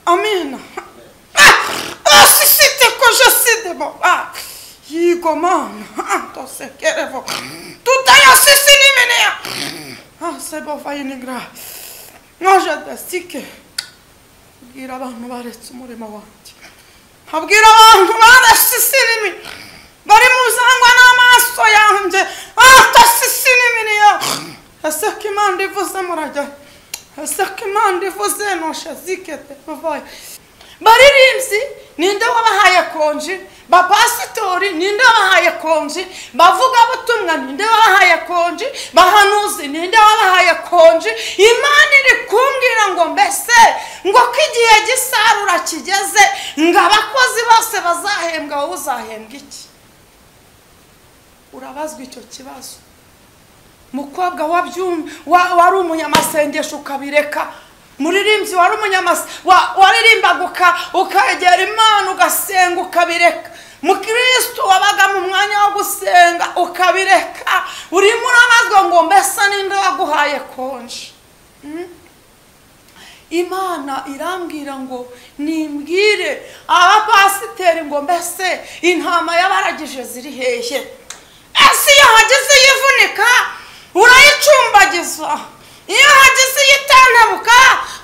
Amina. asisitekoje sidebo yigo mana antosekerevo tutayo sisinimenea asebo vayinigra nojedesike abwira abantu baretse umurimo wanjye abwira abantu baretse isinimi bari mu zangwa n'amaso yanjye atose isinimi niyo ese ko imana ivuze murajya ese ko imana ivuze noshe zikete buvaye baririmbyi ninde wabahaye konji bapasitori ninde wabahaye konji bavugabutumwa ninde wabahaye konji bahanuzi ninde wabahaye konji imana iri kumbwira ngo mbese ngo ko igihe gisarura kigeze ngo abakozi bose bazahembwa wowe uzahembwa iki urabazwa icyo kibazo mukobwa wari umunyamasengesho ukabireka muririmbyi wari umunyamasa waririmbaga ukegera imana ugasenga ukabireka mukirisitu wabaga mu mwanya wo gusenga ukabireka urimo urabazwa ngo mbese ninde waguhaye konji imana irambwira ngo nimbwire abapasiteri ngo mbese intama y'abaragije ziri hehe ese iyo hagize yivunika urayicumbagiza iyo hagize iyitandabuka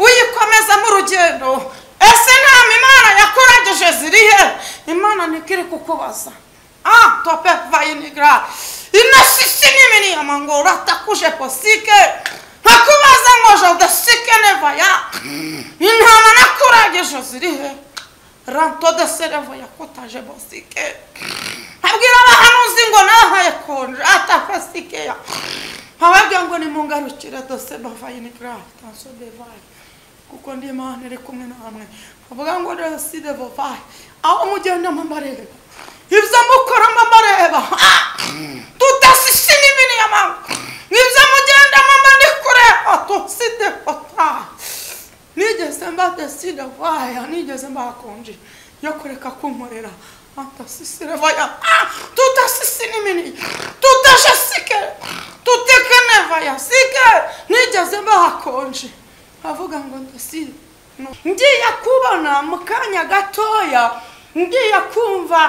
uyikomezamo urugendo ese nama imana yakuragije zirihe imana niko iri kukubaza ah tope vayinigra inasisi n'imiriyama ngo uratakuje posike nkakubaza ngo jodesike nevaya intama nakuragije zirihe ranto de sereva yakutaje bosike abwira abahanuzi ngo nahaye konje atafasike ya ababwira ngo nimungarukire dose bavayini gara tanso bevayi kuko ndi imana iri kumwe namwe bavuga ngo dose devovayi aho mugenda mbareba ibyo mukora mbareba tudasise n'ibini y'amanywa ibyo mugenda mba ndi kureba tuside fota nigeze mba dose devovayi nigeze mbakonje yo kureka kunkorera antasisire vaya tudasise n'ibini tudashasike tutekenevaya sike nigeze bahakonje avuga ngo ndasire ngiye kubona mu kanya gatoya ngiye kumva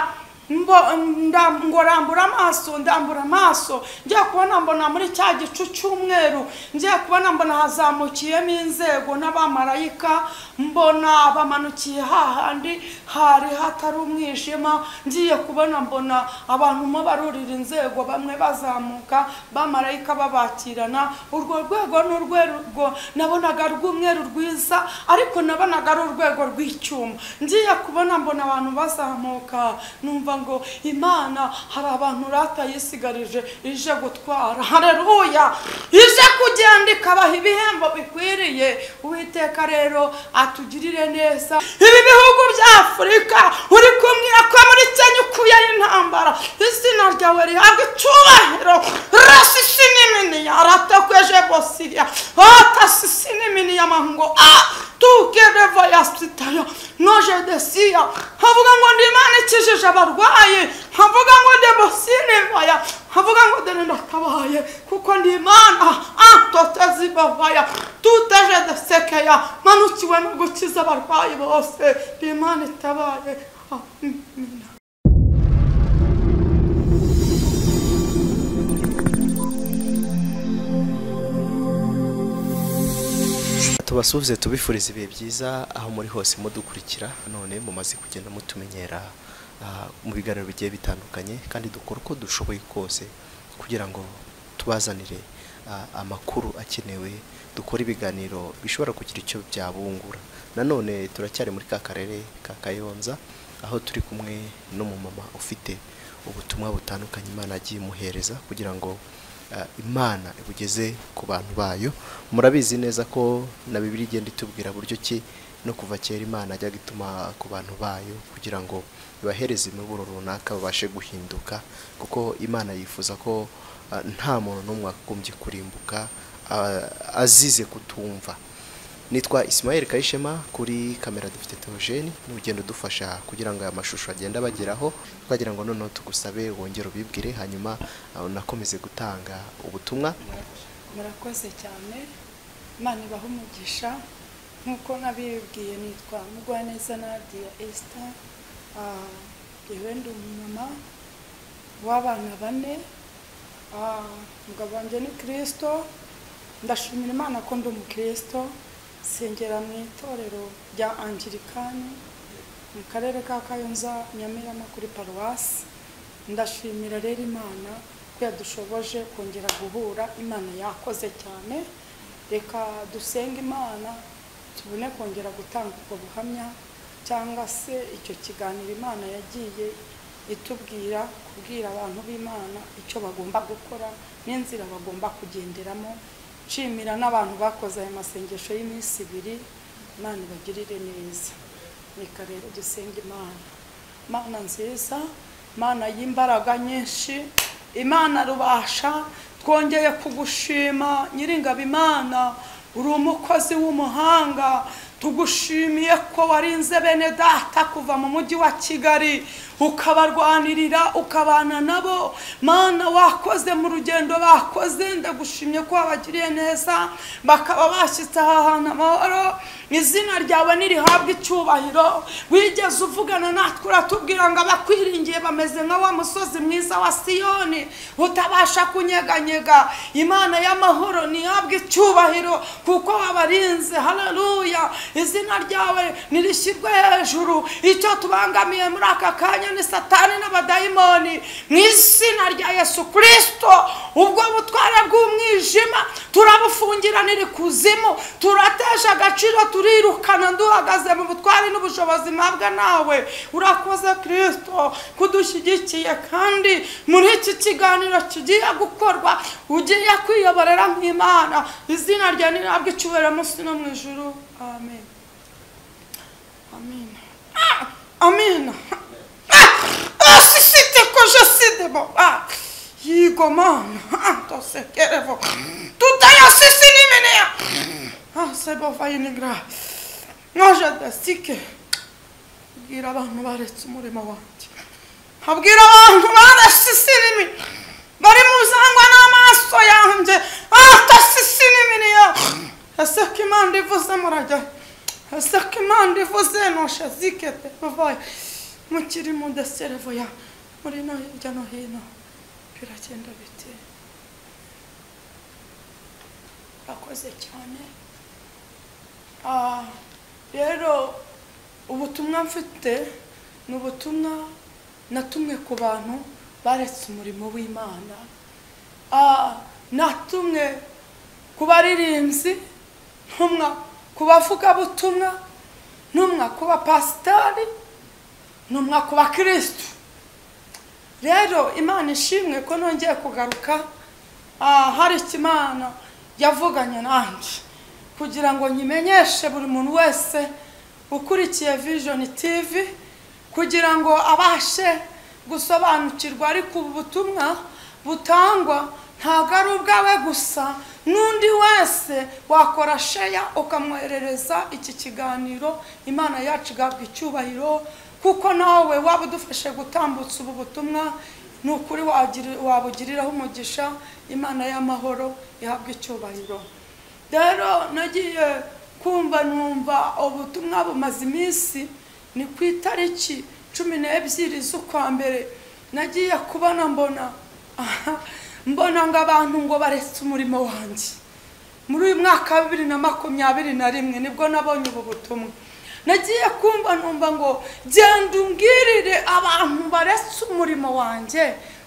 ngo rambura amaso ndambura amaso ngiye kubona mbona muri cya gicu cy'umweru ngiye kubona mbona hazamukiyemo inzego n'abamarayika mbona bamanukiye hahandi hari hatari umwijima ngiye kubona mbona abantu mo barurira inzego bamwe bazamuka bamarayika babakirana urwo rwego ni urwego nabonaga rw'umweru rwiza ariko nabonaga ari urwego rw'icyuma ngiye kubona mbona abantu bazamuka numva ngo imana hari abantu ratayisigarije ije gutwara hareruya ije kugenda ikabaha ibihembo bikwiriye uwiteka rero atugirire neza ibi bihugu bya afurika uri kumwira ko muri kenya ukuyeho intambara izina ryawe rihabwa icyubahiro rasisi n'iminiya ratakweje bosiya atasisi n'iminiya mango a tukereva yasitayo noje desiya havuga ngo ndi imana ikijije abarwayi havuga ngo demosinevaya havuga ngo dore ndakabaye kuko ndi imana antotezibavaya tuteje desekeya manukiwe no gukiza abarwayi bose ndi imana itabaye amina tubasuhuze tubifuriza ibihe byiza aho muri hose mudukurikira none mumaze kugenda mutumenyera mu biganiro bigiye bitandukanye kandi dukora uko dushoboye kose kugira ngo tubazanire amakuru akenewe dukore ibiganiro bishobora kugira icyo byabungura nanone turacyari muri ka karere ka kayonza aho turi kumwe n'umumama ufite ubutumwa butandukanye imana yagiye imuhereza kugira ngo imana ibugeze ku bantu bayo murabizi neza ko na bibiri igenda itubwira buryo ki no kuva kera imana ajya gutuma ku bantu bayo kugira ngo ibahereze imiburo runaka babashe guhinduka kuko imana yifuza ko nta muntu n'umwe wagombye kurimbuka azize kutumva nitwa Ismael kayishema kuri kamera dufite teogene ni ugenda udufasha kugira ngo aya mashusho agende abageraho twagira ngo noneho tugusabe wongere ubibwire hanyuma unakomeze gutanga ubutumwa murakoze cyane imana ibaha umugisha nk'uko nabibwiye nitwa mugwaneza nadiya esita yewe ndi umumama w'abana bane Ah, umugabo wanjye ni kirisito ndashimira imana ko ndi umukirisito sengera mu itorero rya angirikani mu karere ka kayonza nyamirama kuri paruwasi ndashimira rero imana ko yadushoboje kongera guhura imana yakoze cyane reka dusenge imana tubone kongera gutanga ubwo buhamya cyangwa se icyo kiganiro imana yagiye itubwira kubwira abantu b'imana icyo bagomba gukora n'inzira bagomba kugenderamo nshimira n'abantu bakoze ayo masengesho y'iminsi ibiri imana ibagirire neza reka rero dusenge imana imana nziza imana y'imbaraga nyinshi imana rubasha twongeye kugushima nyiringabo imana uri umukozi w'umuhanga tugushimiye ko warinze bene data kuva mu mujyi wa kigali ukabarwanirira ukabana nabo mana wakoze mu rugendo bakoze ndagushimye ko wabagiriye neza bakaba bashyitse aha hantu amahoro izina ryawe ntirihabwe icyubahiro wigeze uvugana natwe uratubwira ngo abakwiringiye bameze nka wa musozi mwiza wa siyoni utabasha kunyeganyega imana y'amahoro ntihabwe icyubahiro kuko wabarinze hararuya izina ryawe nirishyirwe hejuru icyo tubangamiye muri aka kanya ni satani n'abadayimoni mu izina rya yesu kirisito ubwo butware bw'umwijima turabufungira kuzimu turatesha agaciro turirukana duhagaze mu butware n'ubushobozi mpabwa nawe urakoze kirisito kudushyigikiye kandi muri iki kiganiro kigiye gukorwa ugiye kwiyoborera nk'imana izina rya nirabwo icyubahiro munsi no mu ijoro amen amen Ah! amen asisite ko jenoside baba yigo mana tosekerevo tutaya sisi nimenea asebo fayinigra noje dasike bwira abantu baretse umurimo wanjye abwira abantu baretse isinimi bari mu zangwa n'amaso yanjye atasisi n'iminiya ese ko imana ivuze murajya ese ko imana ivuze noshe zikete babaye mukiri mu deserevo ya muri no hirya no hino biragenda biti akoze cyane Ah, rero ubutumwa mfite ni ubutumwa natumwe ku bantu baretse umurimo w'imana Ah, natumwe ku baririmbyi ntumwa ku bavugabutumwa ntumwa ku bapasitari ntumwa ku bakirisitu rero imana ishimwe ko nongeye kugaruka Ah, hari ikimana yavuganye nanjye kugira ngo nyimenyeshe buri muntu wese ukurikiye vision tv kugira ngo abashe gusobanukirwa ariko ubu butumwa butangwa ntabwo ari ubwawe gusa n'undi wese wakora sheya ukamwoherereza iki kiganiro imana yacu igabwa icyubahiro kuko nawe waba udufashe gutambutsa ubu butumwa ni ukuri wagira- wabugiriraho umugisha imana y'amahoro ihabwa icyubahiro rero nagiye kumva numva ubutumwa bumaze iminsi ni ku itariki cumi n'ebyiri z'ukwa mbere nagiye kubona mbona aha, mbona ngo abantu ngo baretse umurimo wanjye muri uyu mwaka wa bibiri na makumyabiri na rimwe nibwo nabonye ubu butumwa nagiye kumva numva ngo genda umbwirire abantu baretse umurimo wanjye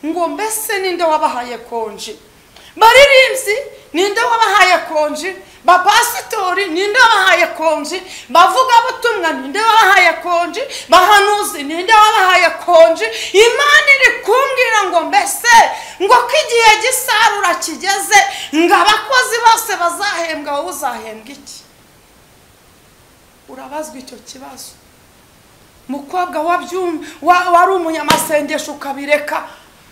ngo mbese ninde wabahaye konji baririmbyi ninde wabahaye konji bapasitori ninde wabahaye konji bavugabutumwa ninde wabahaye konji bahanuzi ninde wabahaye konji imana iri kumbwira ngo mbese ngo ko igihe gisarura kigeze ngo abakozi bose bazahembwa wowe uzahembwa iki urabazwa icyo kibazo mukobwa wabyum- wa- wari umunyamasengesho ukabireka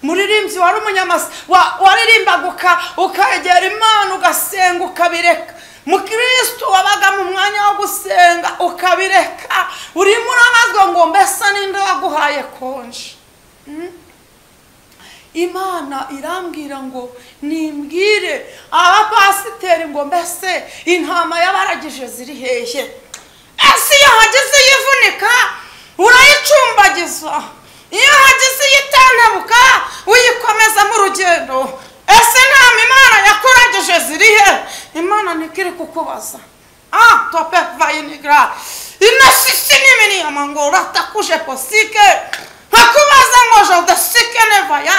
muririmbyi wari umunyamas wa- waririmbaga uka- ukegera imana ugasenga ukabireka mukristo wabaga mu mwanya wo gusenga ukabireka urimo urabazwa ngo mbese ninde waguhaye konji imana irambwira ngo nimbwire abapasiteri ngo mbese intama y'abaragije ziri hehe ese iyo hagize yivunika urayicumbagiza iyo hagize iyitandabuka uyikomeza mu rugendo ese ntama imana yakuragije ziri he imana niko iri kukubaza ah tope vayinigra inasisi n'imiriyama ngo uratakuje posike nkakubaza ngo jodesike nevaya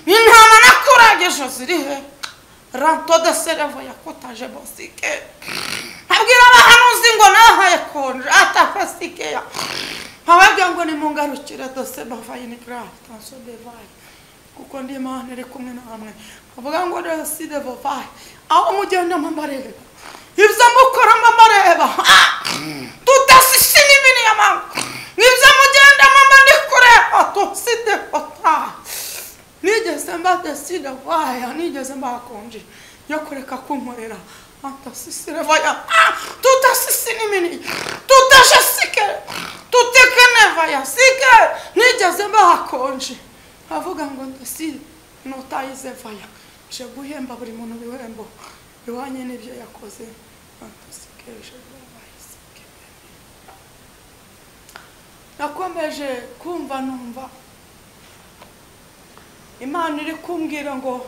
intama nakurageje ziri he ranto de serevaya kotaje bosike abwira abahanuzi ngo nahaye konje atafasikeya ababwira ngo nimungarukire dose bavayinigra tanso bevaye kuko ndi imana iri kumwe namwe avuga ngo deside vovaye aho mugenda mumbarebe ibyo mukora mbamareba tudasisi n'ibiri y'amangu nibyo mugenda mama ndi kureba tuside kota nigeze mbadeside vaya nigeze mbakonje yo kureka kumurera atasisire vaya tudasisi n'ibiri tudashe sike tutekene vaya sike nigeze mbakonje avuga ngo ndaside notayize vaya nje guhemba buri muntu bihembo iwanyu n'ibyo yakoze antasikeje babahisike nakomeje kumva numva imana iri kumbwira ngo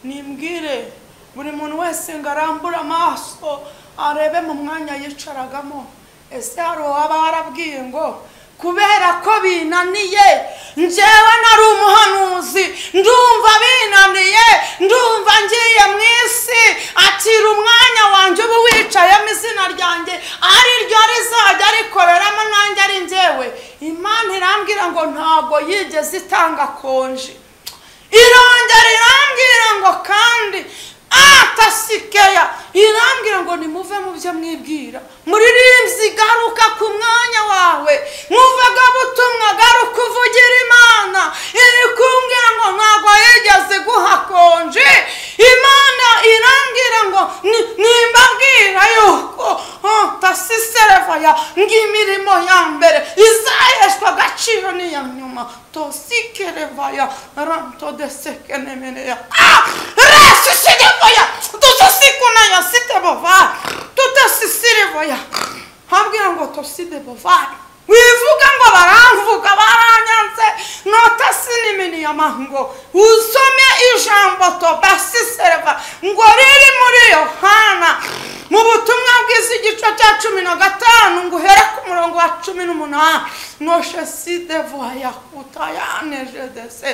nimbwire buri muntu wese ngo arambure amaso arebe mu mwanya yicaragamo ese hari uwaba warabwiye ngo kubera ko binaniye njyewe nari umuhanuzi ndumva binaniye ndumva ngiye mu isi akira umwanya wanjye uba wicayemo izina ryanjye ari ryo rizajya rikoreramo nanjye ari njyewe imana irambwira ngo ntabwo yigeze itanga konji irongera irambwira ngo kandi atasikeya irambwira ngo nimuve mu byo mwibwira muririmbyi garuka ku mwanya wawe nkuvaga butumwa garuka uvugira imana iri kumbwira ngo ntabwo yigeze guha konje imana irambwira ngo nimbabwira yuko tasisiserevaya ngo imirimo ya mbere izaheshwa agaciro n'iya nyuma tosikerevaya rantodesekenemereya resusirivoya dusisikunaya sitebovara tudasisirivoya hambwira ngo tosidebovara wivuga ngo baramvuga baranyanze notasiniminiyamango usome ijambo tobasisereva ngo riri muri yohana mu butumwa bwiza igice cya cumi na gatanu ngo uhere ku murongo wa cumi n'umunani noshe sidevoya kutayanejese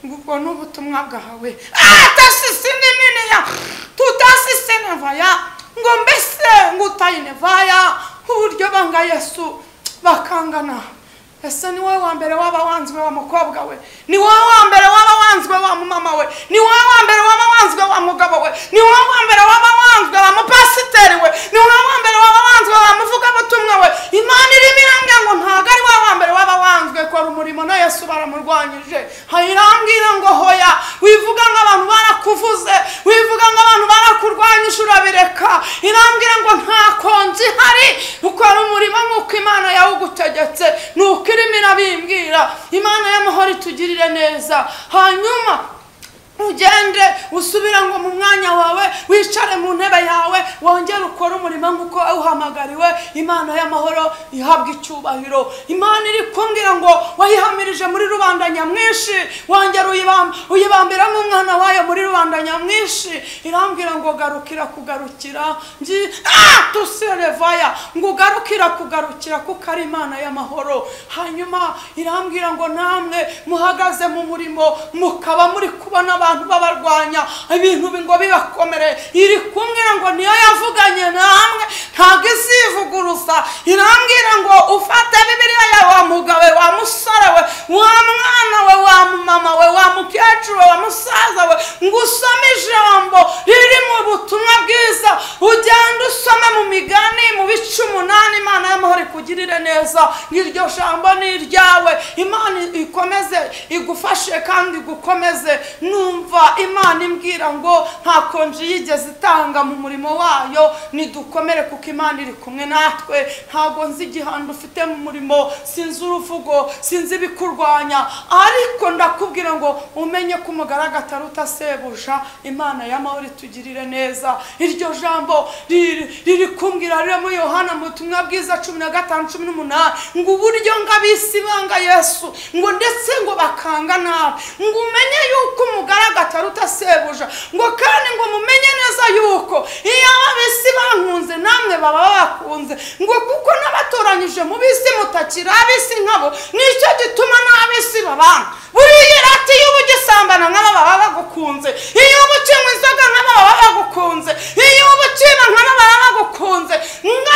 ubwo ni ubutumwa bwawe atasisinininiya tudasisinevaya ngo mbese ngo utayinevaya uburyo banga yesu bakangana ese ni wowe wa mbere waba wanzwe wa mukobwa we ni wowe wa mbere waba wanzwe wa mumama we ni wowe wa mbere waba wanzwe wa mugabo we ni wowe wa mbere waba wanzwe wa mupasiteri we ni wowe wa mbere waba wanzwe wa muvugabutumwa we imana irimo irambwira ngo ntabwo ari wowe wa mbere waba wanzwe kora umurimo na yesu baramurwanyije hayirambwira ngo hoya wivuga ngo abantu barakuvuze wivuga ngo abantu barakurwanyije urabireka irambwira ngo nta konji ihari ukora umurimo nk'uko imana yawugutegetse ni uko irimo irabimbwira imana y'amahoro itugirire neza hanyuma ugende usubira ngo mu mwanya wawe wicare mu ntebe yawe wongere ukore umurimo nk'uko uhamagariwe imana y'amahoro ihabwa icyubahiro imana iri kumbwira ngo wayihamirije muri rubanda nyamwinshi wongera uyibambiramo umwana wayo muri rubanda nyamwinshi irambwira ngo garukira kugarukira ngi tuserevaya ngo ugarukira kugarukira kuko ari imana y'amahoro hanyuma irambwira ngo namwe muhagaze mu murimo mukaba muri kubona abantu abantu babarwanya ibintu ngo bibakomere iri kumbwira ngo niyo yavuganye namwe ntabwo isivuguruza irambwira ngo ufate bibiliya yawe wa mugabo we wa musore we wa mwana we wa mama we wa mukecuru we wa musaza we ngo usome ijambo riri mu butumwa bwiza ugende usome mu migani mu bice umunani imana y'amahoro ikugirire neza iryo jambo ni iryawe imana ikomeze igufashe kandi igukomeze numva kumva imana imbwira ngo nta konji yigeze itanga mu murimo wayo nidukomere kuko kuko imana iri kumwe natwe ntabwo nzi igihano ufite mu murimo sinzi uruvugo sinzi ibikurwanya ariko ndakubwira ngo umenye ko umugaragu atari utasebuja imana y'amahoro itugirire neza iryo jambo riri riri kumbwira riri muri yohana mu butumwa bwiza cumi na gatanu cumi n'umunani ngo uburyo ngo abisi banga yesu ngo ndetse ngo bakanga nabi ngo umenye yuko umugaragu atari utasebuja ngo kandi ngo mumenye neza yuko iyo abisi bankunze namwe baba bakunze ngo kuko n'abatoranyije mu bisi mutakiri abisi nkabo nicyo gituma n'abisi babana buriya irati iyo uba ugisambana nk'aba baba bagukunze iyo uba ukinywa inzoga nk'aba baba bagukunze iyo uba ukina nk'aba baba bagukunze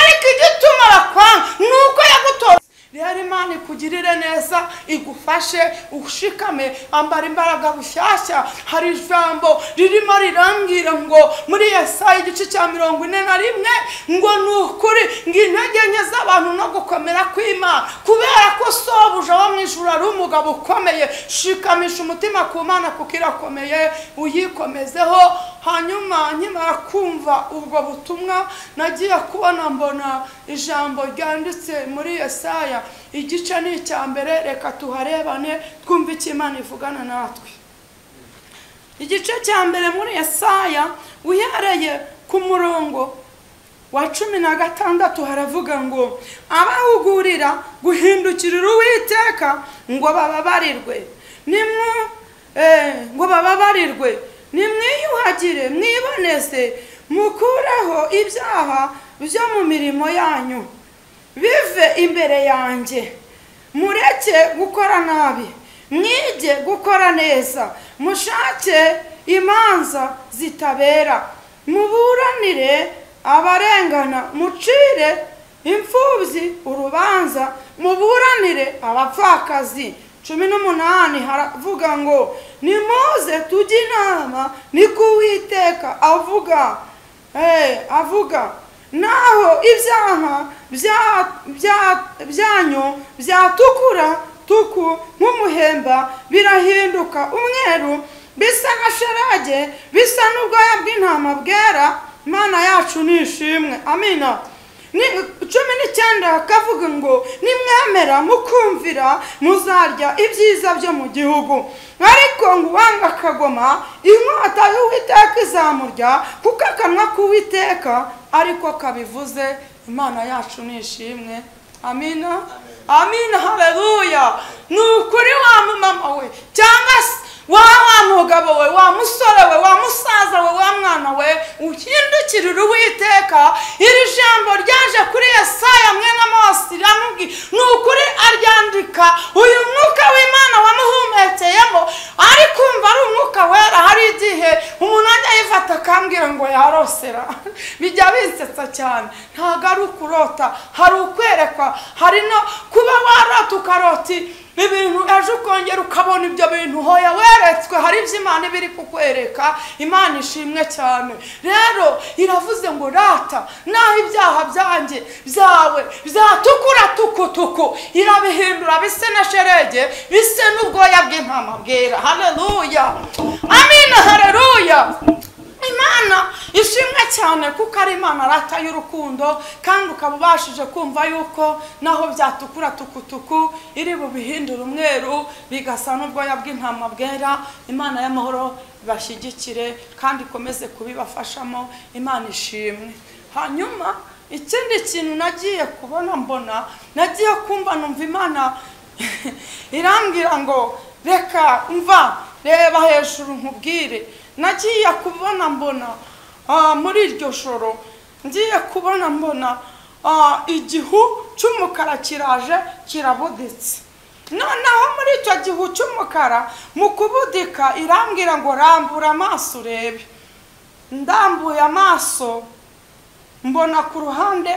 ariko igituma bakwanga ni uko yagutoza rero imana ikugirire neza igufashe ushikame ambara imbaraga bushyashya hari ijambo ririmo rirambwira ngo muri Yesaya igice cya mirongo ine na rimwe ngo ni ukuri ngo intege nke z'abantu no gukomera kw'imana kubera ko sobuja wo mu ijuru ari umugabo ukomeye shikamisha umutima ku mana kuko irakomeye uyikomezeho hanyuma nkimara kumva ubwo butumwa nagiye kubona mbona ijambo ryanditse muri Yesaya igice ni icya mbere reka tuharebane twumve icyo imana ivugana natwe igice cya mbere muri Yesaya uhereye ku murongo wa cumi na gatandatu haravuga ngo abahugurira guhindukirira uwiteka ngo bababarirwe nimwe ngo bababarirwe nimwiyuhagire mwiboneze mukureho ibyaha byo mu mirimo yanyu bive imbere yanjye mureke gukora nabi mwige gukora neza mushake imanza zitabera muburanire abarengana mucire imfubyi urubanza muburanire abapfakazi cumi n'umunani haravuga ngo ni muze tujye inama niko uwiteka avuga avuga naho ibyaha byanyu byatukura tuku nk'umuhemba birahinduka umweru bisa nka sharage bisa n'ubwoya bw'intama bwera imana yacu ni ishimwe amina cumi n'icyenda hakavuga ngo nimwemera mukumvira muzarya ibyiza byo mu gihugu ariko ngo uwanga akagoma inkota y'uwiteka izamurya kuko akanwa k'uwiteka ariko kabivuze imana yacu ni ishimwe amina amina hareruya ni ukuri wa mumama we cyangwa se wa wa mugabo we wa musore we wa musaza we wa mwana we uhindukirira uwiteka iri jambo ryaje kuri yesaya mwene mose riramubwira ni ukuri aryandika uyu mwuka w'imana wamuhumekeyemo ari kumva ari umwuka wera hari igihe umuntu ajya yifata akambwira ngo yarosera bijya bisetsa cyane ntabwo ari ukurota hari ukwerekwa hari no kuba warota ukaroti ibintu ejo ukongera ukabona ibyo bintu hoya weretswe hari ibyo imana iba iri kukwereka imana ishimwe cyane rero iravuze ngo rata naho ibyaha byanjye byawe byatukura tukutuku irabihindura bise na sherege bise n'ubwoya bw'intama bwera hareruya amina hareruya imana ishimwe cyane kuko ari imana rata y'urukundo kandi ukaba ubashije kumva yuko naho byatukura tukutuku iri bubihindure umweru bigasa n'ubwoya bw'intama bwera imana y'amahoro bashyigikire kandi ikomeze kubibafashamo imana ishimwe hanyuma ikindi kintu nagiye kubona mbona nagiye kumva numva imana irambwira ngo reka mva reba hejuru nkubwire nagiye kubona mbona muri iryo joro ngiye kubona mbona igihu cy'umukara kiraje kirabuditse noneho muri icyo gihu cy'umukara mu kubudika irambwira ngo rambura amaso urebe ndambuye amaso mbona ku ruhande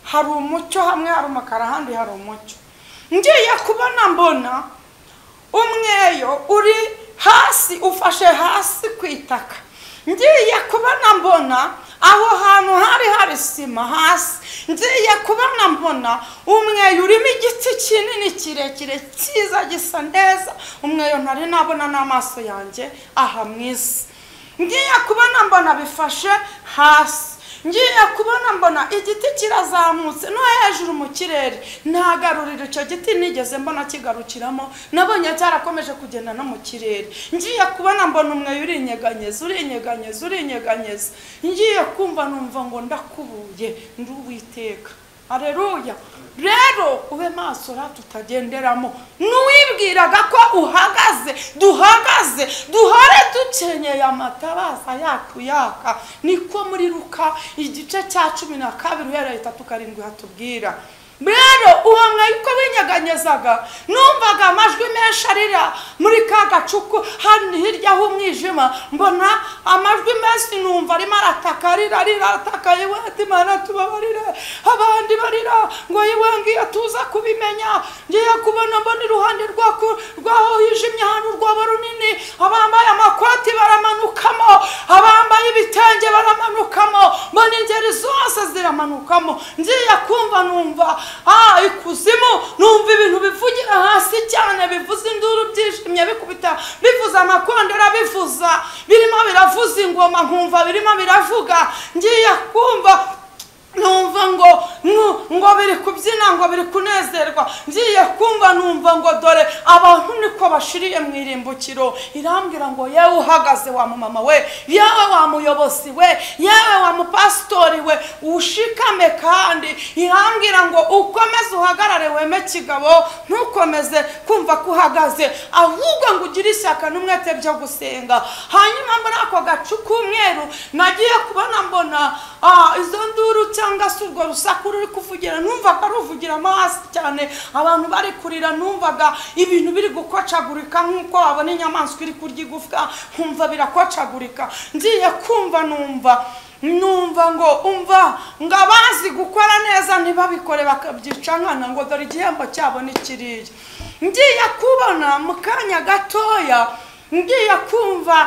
hari umucyo hamwe hari umukara ahandi hari umucyo ngiye kubona mbona umweyo uri hasi ufashe hasi ku itaka ngiye kubona mbona aho hantu hari hari sima hasi ngiye kubona mbona umweyo urimo igiti kinini kirekire cyiza gisa neza umweyo ntari nabona n'amaso yanjye aha mu isi ngiye kubona mbona bifashe hasi ngiye kubona mbona igiti kirazamutse no hejuru mu kirere ntagarurira icyo giti nigeze mbona kigarukiramo nabonye cyarakomeje kugenda no mu kirere ngiye kubona mbona umwe urinyeganyeza urinyeganyeza urinyeganyeza ngiye kumva numva ngo ndakubuye ndi uwiteka areruya rero ube maso ra tutagenderamo n'uwibwiraga ko uhagaze duhagaze duhore dukenyeye amatabaza yacu yaka niko muri ruka igice cya cumi na kabiri uhereye itatu karindwi hatubwira rero uwo mwayiko winyeganyezaga numvaga amajwi menshi arira muri ka gacuku hano hirya h'umwijima mbona amajwi menshi numva arimo arataka arira arira arataka yewe ati mana tubabarire abandi barira ngo yewe ngiye tuza kubimenya ngiye kubona mbona iruhande rwako rwaho hijimye ahantu rwaba runini abambaye amakoti baramanukamo abambaye ibitenge baramanukamo mbona ingeri zose ziramanukamo ngiye kumva numva ah ikuzimu numva ibintu bivugira hasi cyane bivuza induru byishimye bikubita bivuza amakondera bivuza birimo biravuza ingoma nkumva birimo biravuga ngiye kumva numva ngo ngo biri kubyina ngo biri kunezerwa ngiye kumva numva ngo dore abantu niko bashiriye mu irimbukiro irambwira ngo yewe uhagaze wa mumama we yewe wa muyobozi we yewe wa mupasitori we ushikame kandi irambwira ngo ukomeze uhagarare weme kigabo ntukomeze kumva ko uhagaze ahubwo ngo ugire ishyaka n'umwete byo gusenga hanyuma muri ako gacu k'umweru nagiye kubona mbona izo nduru cyangwa cyangwa se urwo rusaku ruri kuvugira numvaga ruvugira hasi cyane abantu bari kurira numvaga ibintu biri gukocagurika nk'uko wabona inyamaswa iri kurya igufwa nkumva birakocagurika ngiye kumva numva numva ngo umva ngo abazi gukora neza ntibabikore bakabyica nkana ngo dore igihembo cyabo ni kiriya ngiye kubona mu kanya gatoya ngiye kumva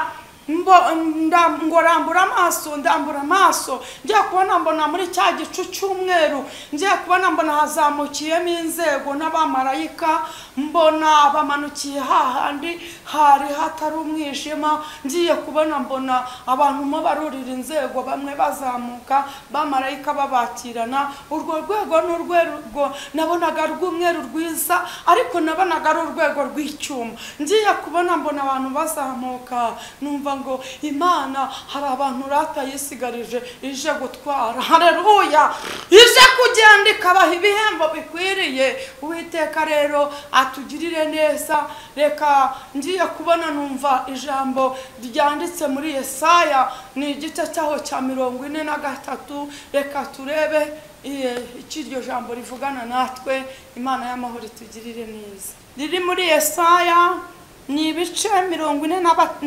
ngo rambura amaso ndambura amaso ngiye kubona mbona muri cya gicu cy'umweru ngiye kubona mbona hazamukiyemo inzego n'abamarayika mbona bamanukiye hahandi hari hatari umwijima ngiye kubona mbona abantu mo barurira inzego bamwe bazamuka bamarayika babakirana urwo rwego ni urwego nabonaga rw'umweru rwiza ariko nabonaga ari urwego rw'icyuma ngiye kubona mbona abantu bazamuka numva ngo imana hari abantu ratayisigarije ije gutwara hareruya ije kugenda ikabaha ibihembo bikwiriye uwiteka rero atugirire neza reka ngiye kubona numva ijambo ryanditse muri yesaya ni igice cyaho cya mirongo ine na gatatu reka turebe icyo iryo jambo rivugana natwe imana y'amahoro itugirire neza riri muri yesaya ni ibice mirongo ine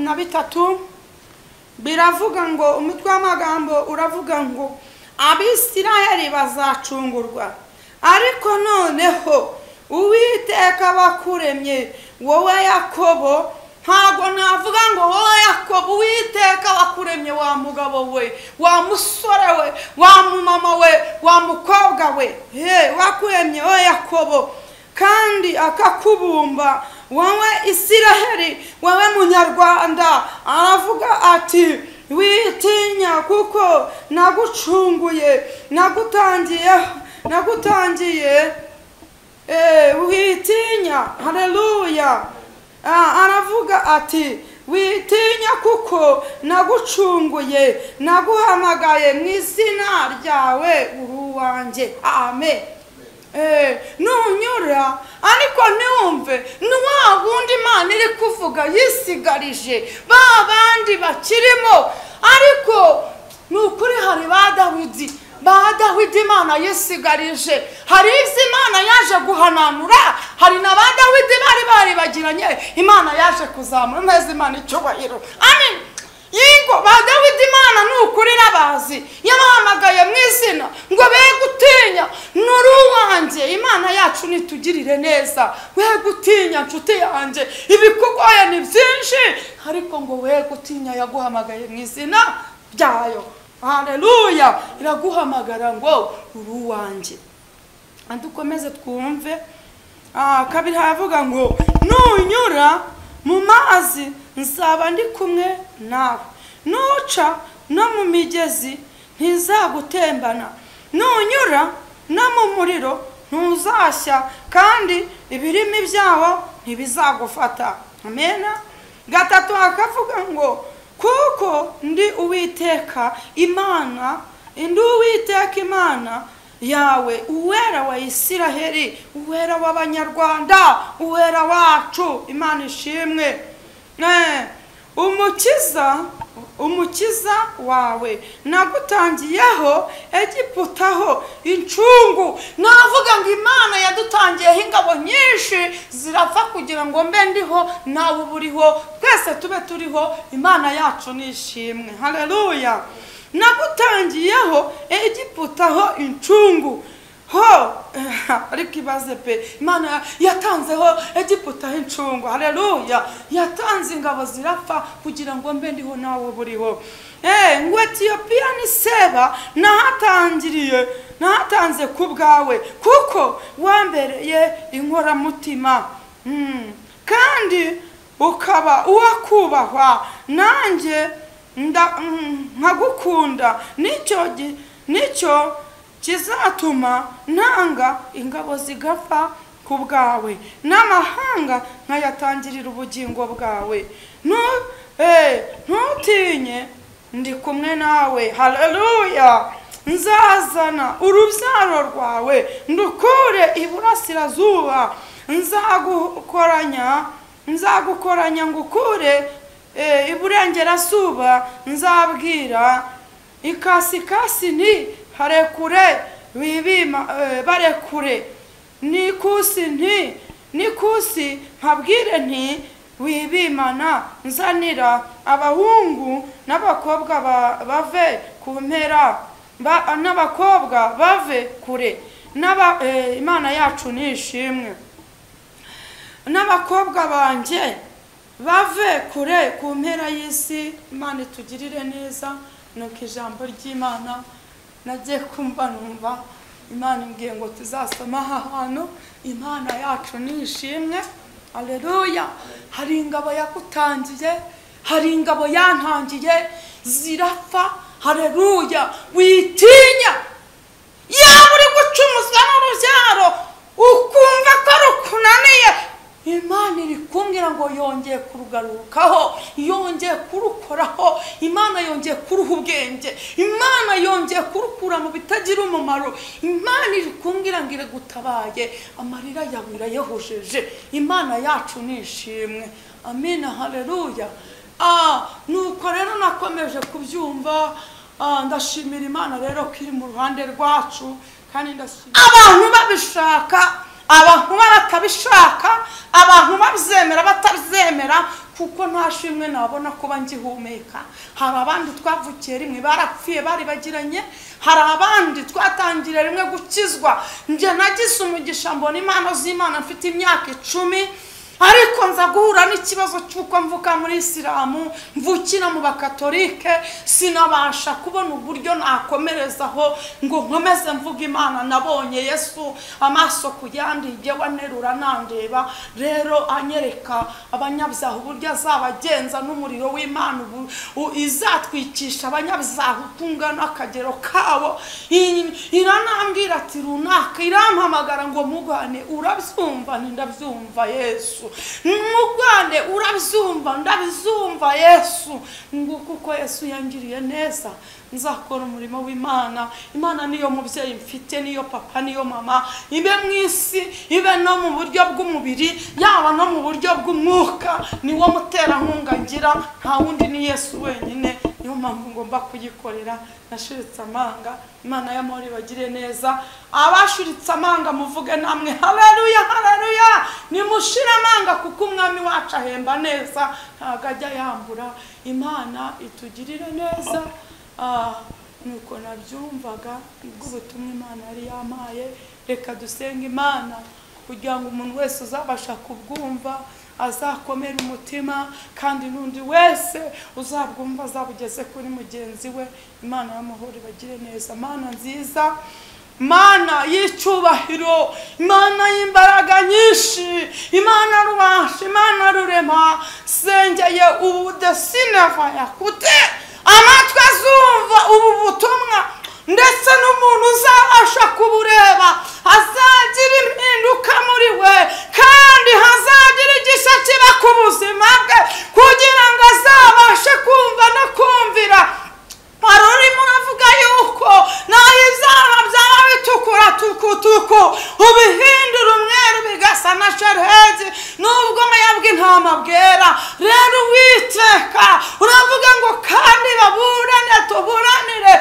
na bitatu biravuga ngo umutwe w'amagambo uravuga ngo abisirayeli bazacungurwa ariko noneho uwiteka bakuremye wowe yakobo ntabwo navuga ngo wowe yakobo uwiteka wakuremye wa mugabo we wa musore we wa mumama we wa mukobwa we wakuremye wowe yakobo kandi akakubumba wowe isiraheli wowe munyarwanda aravuga ati witinya kuko nagucunguye nagutangiye nagutangiye witinya hareruya aravuga ati witinya kuko nagucunguye naguhamagaye mu izina ryawe uruwanjye amen nunyura ariko ntiwumve ni wa wundi imana iri kuvuga yisigarije ba bandi bakirimo ariko ni ukuri hari ba dawidi ba dawidi imana yisigarije hari ibyo imana yaje guhananura hari na ba dawidi bari bari bagiranye imana yaje kuzamura neza imana icyubahiro amen yego ba dawidi imana ni ukuri irabazi yabahamagaye mu izina ngo be gutinya nuri uwanjye imana yacu nitugirire neza we gutinya nshuti yanjye ibikugoye ni byinshi ariko ngo we gutinya yaguhamagaye mu izina ryayo hareruya iraguhamagara ngo uri uwanjye dukomeze twumve kabiri havuga ngo nunyura mu mazi nzaba ndi kumwe nawe nuca no mu migezi ntizagutembana nunyura no mu muriro ntuzashya kandi ibirimi byawo ntibizagufata amena gatatu hakavuga ngo kuko ndi uwiteka imana ndi uwiteka imana yawe uwera wa isiraheli uwera w'abanyarwanda uwera wacu imana ishimwe Eh, umukiza umukiza wawe nagutangiyeho egiputaho incungu navuga ngo imana yadutangiyeho ingabo nyinshi zirapfa kugira ngo mbe ndiho nawe uba uriho twese tube turiho imana yacu nishimwe hareruya nagutangiyeho egiputaho incungu ho ariko ibaze pe imana yatanzeho egiputaho incungu hareruya yatanze ingabo zirapfa kugira ngo mbe ndiho nawe buriho ngo etiyopiya ni seba nahatangiriye nahatanze ku bwawe kuko wambereye inkoramutima Mm. kandi ukaba uwakubahwa nanjye nda- mm, nkagukunda nicyo gi- nicyo kizatuma ntanga ingabo zigapfa ku bwawe n'amahanga nkayatangirira ubugingo bwawe Nu- eh, ntutinye ndi kumwe nawe haleluya nzazana urubyaro rwawe ndukure iburasirazuba nzagukoranya nzagukoranya ngukure eh, iburengerazuba nzabwira ikasikasi ni harekure wibima eh, barekure nikusi nti nikusi nkabwire nti wibimana nzanira abahungu n'abakobwa ba- bave ku mpera ba- n'abakobwa bave kure n'aba eh, imana yacu ni ishimwe n'abakobwa banjye bave kure ku mpera y'isi imana itugirire neza nuko ijambo ry'imana nagiye kumva numva imana imbwiye ngo tuzasoma aha hantu imana yacu ni ishimwe aleluya hari ingabo yagutangiye hari ingabo yantangiye zirapfa hareruya witinya yaba uri gucumuzwa n'urubyaro ukumva ko rukunaniye imana iri kumbwira ngo yongeye kurugarukaho yongeye kurukoraho imana yongeye kuruha ubwenge imana yongeye kurukura mu bitagira umumaro imana iri kumbwira ngo iragutabaye amarira yawe irayahojeje imana yacu ni ishimwe amina hareruya Ah, nuko rero nakomeje kubyumva ah, ndashimira imana rero ko iri mu ruhande rwacu kandi ndashimira abantu babishaka abantu batabishaka abantu babyemera batabyemera kuko nta shimwe nabona kuba ngihumeka hari abandi twavukiye rimwe barapfuye bari bagiranye hari abandi twatangiriye rimwe gukizwa njye nagize umugisha mbona impano z'imana mfite imyaka icumi ariko nza guhura n'ikibazo cy'uko mvuka muri isilamu mvukira mu bakatolike sinabasha kubona uburyo nakomerezaho ngo nkomeze mvuga imana nabonye yesu amaso ku yandi yewe anerura nandeba rero anyereka abanyabyaha uburyo azabagenza n'umuriro w'imana ubu- u- izatwikisha abanyabyaha uko ungana akagero kabo I- iranambwira ati runaka irampamagara ngo mugane urabyumva nti ndabyumva yesu mugane urabyumva ndabyumva yesu nguko uko yesu yangiriye neza nzakora umurimo w'imana imana niyo mubyeyi mfite niyo papa niyo mama ibe mu isi ibe no mu buryo bw'umubiri yaba no mu buryo bw'umwuka niwo muterankunga ngira nta wundi ni yesu wenyine niyo mpamvu ngomba kuyikorera nashiritse amanga imana y'amahoro ibagire neza abashiritse amanga muvuge namwe hareruya hareruya nimushire amanga kuko umwami wacu ahemba neza ntabwo ajya yambura imana itugirire neza Ah, nuko nabyumvaga bw'ubutumwa imana yari yamaye reka dusenge imana kugira ngo umuntu wese uzabasha kubwumva azakomere umutima kandi n'undi wese uzabwumva azabugeze kuri mugenzi we imana y'amahoro ibagire neza mana nziza mana y'icyubahiro imana y'imbaraga nyinshi imana rubasha imana rurema sengeye ubudesine vayakute amatwi azumva ubu butumwa ndetse n'umuntu uzabasha kubureba azagira impinduka muri we kandi hazagira igishya kiba ku buzima bwe kugira ngo azabashe kumva no kumvira hari urimo uravuga yuko naho izaha byaba bitukura tukutuku ubihindura umweru bigasa na sharhegi nubwo ubwoya bw'intama bwera rero uwiteka uravuga ngo kandi baburane tuburanire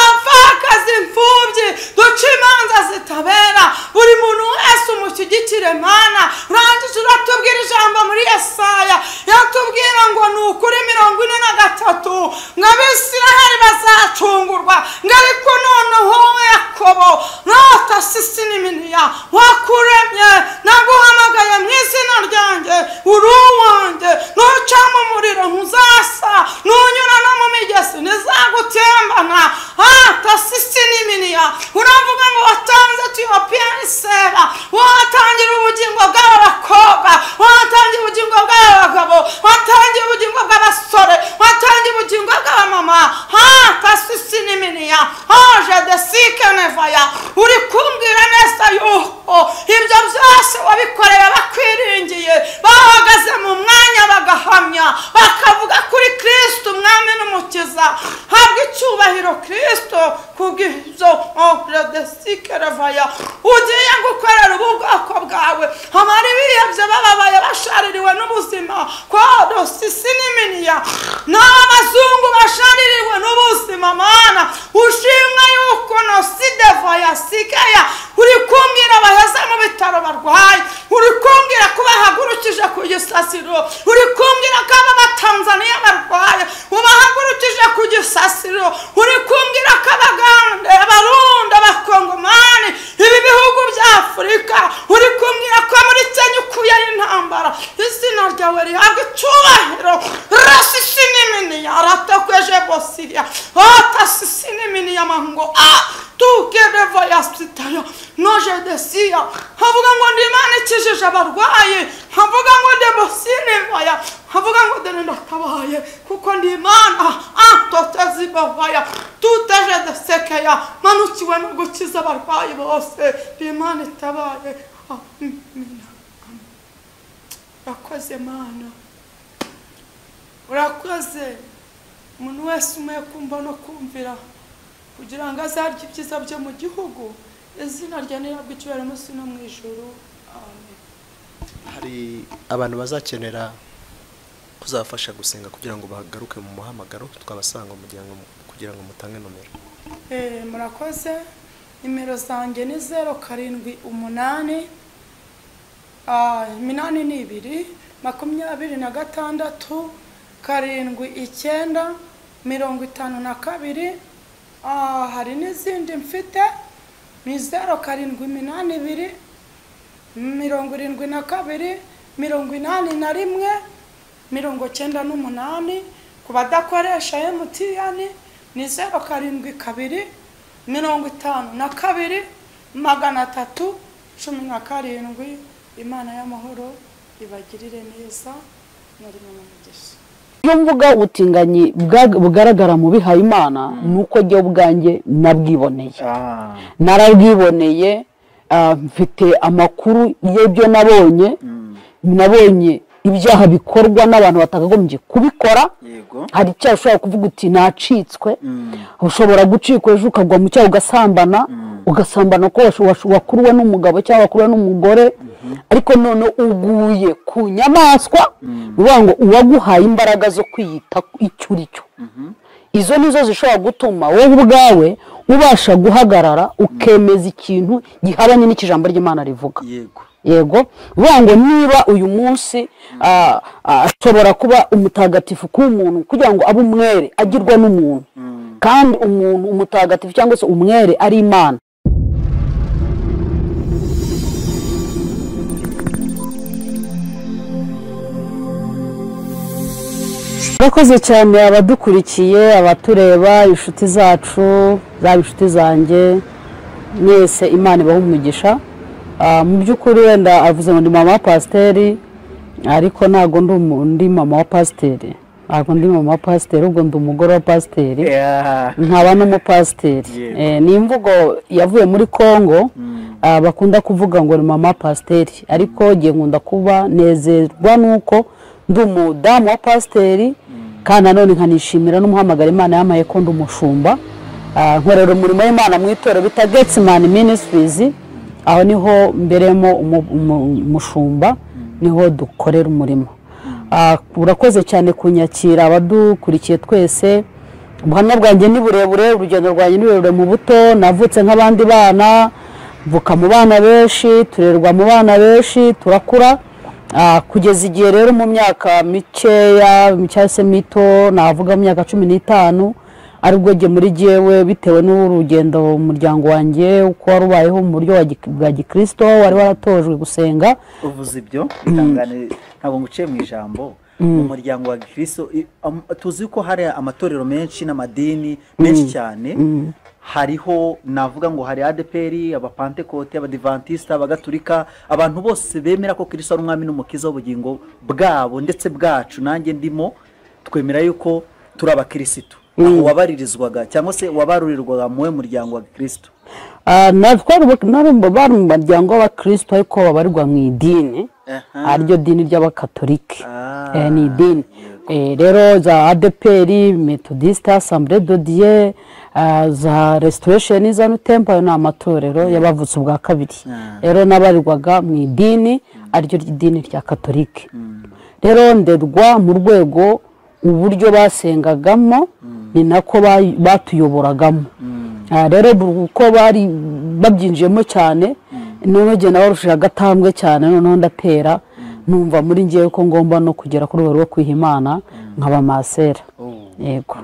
abapfakazi imfubyi duce imanza zitabera buri muntu wese umushyigikire mana urangije uratubwira ijambo muri esaya yatubwira ngo ni ukuri mirongo ine na gatatu ngo abisiraheli bazacungurwa ngo ariko noneho wowe yakobo notasi n'iminiya wakuremye naguhamagaye mu izina ryanjye uri uwanjye ntucamo umuriro ntuzasa nunyura no mu migezi ntizagutembana atasi n'iminiya uravuga ngo watanze tuyopiyanisera watangira ubugingo bw'aba bakobwa watangira ubugingo bw'aba bagabo watangira ubugingo bw'abasore watangira ubugingo bw'abamama atasi n'iminiya haje desike nevaya uri kumbwira neza yuko ibyo byose wabikoreye bakwiringiye bahagaze mu mwanya bagahamya bakavuga kuri kirisito umwami n'umukiza habwa icyubahiro kirisito kubw'ibyo desike revaya ugiye gukorera ubu bwoko bwawe abari bihebye bababaye bashaririwe n'ubuzima kwa dosisi n'iminiya n'abazungu bashaririwe n'ubuzima mana ushimwa yuko nosidevaya sikaya uri kumbwira abaheza mu bitaro barwaye uri kumbwira ko bahagurukije ku gisasiro uri kumbwira ko aba batanzaniya barwaye ubahagurukije ku gisasiro uri kumbwira ko abagande abarundi abakongomani ibi bihugu bya afurika uri kumbwira ko muri kenya ukuyeho intambara izina ryawe rihabwa icyubahiro rasisi n'iminiya ratakweje bosiriya otasisi n'iminiya mango a tukereva yasitaya noje desiya havuga ngo ndi imana ikijije abarwayi havuga ngo demosinevaya havuga ngo dore ndakabaye kuko ndi imana atotezibavaya tuteje desekeya manukiwe no gukiza abarwayi bose ndi imana itabaye amina urakoze mana urakoze umuntu wese umwe kumva no kumvira kugira ngo azarye ibyiza byo mu gihugu izina rya nirabwo icyubahiro munsi no mu ijoro amen hari abantu bazakenera kuzabafasha gusenga kugira ngo bagaruke mu muhamagaro twabasanga kugira ngo kugira ngo mutange nomero Eh, murakoze nimero zanjye ni zeru karindwi umunani ah, iminani ni ibiri makumyabiri na gatandatu karindwi icyenda mirongo itanu na kabiri Ah, hari n'izindi mfite ni zeru karindwi iminani ibiri mirongo irindwi na kabiri mirongo inani na rimwe mirongo cyenda n'umunani ku badakoresha emutiyeni ni zeru karindwi kabiri mirongo itanu na kabiri magana atatu cumi na karindwi imana y'amahoro ibagirire neza muri mu mugisha iyo mvuga ubutinganyi bwa- bugaragara mu bihayimana ni uko njyewe ubwanjye nabwiboneye narabwiboneye ah, mfite amakuru y'ibyo nabonye nabonye ibyaha bikorwa n'abantu batakagombye kubikora yego hari icyaha ushobora kuvuga uti nacitswe ushobora gucikwa ejo ukagwa mu cyaha ugasambana ugasambana ko washu- washu- wakuruwe n'umugabo cyangwa wakuruwe n'umugore ariko none uguye ku nyamaswa ni ukuvuga ngo uwaguhaye imbaraga zo kwiyita icyo uri cyo izo nizo zishobora gutuma wowe ubwawe ubasha guhagarara ukemeza ikintu gihabanye n'ikijambo ry'imana rivuga yego yego bivuga ngo niba uyu munsi ah, ah, ashobora kuba umutagatifu ku muntu kugira ngo abe umwere agirwa n'umuntu kandi umuntu umutagatifu cyangwa se umwere ari imana urakoze cyane abadukurikiye abatureba inshuti zacu zaba inshuti zanjye mwese imana ibaha umugisha Ah, mu by'ukuri wenda avuze ngo ndi mama wa pasiteri ariko ntabwo ndi umu- ndi mama wa pasiteri ntabwo ndi mama pasiteri ubwo ndi umugore wa pasiteri Yeah. nkaba n'umupasiteri Yego. Eh, ni imvugo yavuye muri congo ah, bakunda kuvuga ngo ni mama pasiteri ariko ngiye nkunda kuba nezerwa nuko ndi umudamu wa pasiteri kandi nanone nkanishimira n'umuhamagara imana yamaye ko ndi umushumba Ah, nkorera umurimo w'imana mu itorero bita getsimani minisitirizi aho niho mberemo umu- umu- umushumba niho dukorera umurimo Ah, urakoze cyane kunyakira abadukurikiye twese ubuhamya bwanjye ni burebure urugendo rwanjye ni rurerure mu buto navutse nk'abandi bana mvuka mu bana benshi turerwa mu bana benshi turakura Ah, kugeza igihe rero mu myaka mikeya cyangwa se mito navuga mu myaka cumi n'itanu aribwo jye muri jyewe bitewe n'urugendo umuryango wanjye uko wari ubayeho mu buryo wa gi- bwa gikirisito wari waratojwe gusenga uvuze ibyo bitangane ntabwo nguciye mu ijambo mu muryango wa gikristo i- am- tuzi ko hari amatorero menshi n'amadini menshi cyane hariho navuga ngo hari adeperi abapantekote abadivantisita abagatulika abantu bose bemera ko kirisito ari umwami n'umukiza w'ubugingo bwabo ndetse bwacu nanjye ndimo twemera yuko turi abakirisitu aho wabaririzwaga cyangwa se wabarurirwaga mu we muryango wa gikristo Ah, na- twari ubu- nari mu- bari mu muryango w'abakristo ariko babarirwa mu idini Aha. ariryo dini ry'abakatolike Ah. Eh, ni idini Eh, rero za adeperi metodisite asambure dodiye ah, za resitoresheni za nutempa ayo ni amatorero y'abavutse ubwa kabiri rero n'abarirwaga mu idini ariryo idini rya katolike rero nderwa mu rwego uburyo basengagamo ni nako ba- batuyoboragamo Ah, rero bu- uko bari babyinjiyemo cyane noneho igihe nabarushije agatambwe cyane noneho ndatera numva muri ngewe ko ngomba no kugera kuri buri wo kwiha imana nkaba masera yego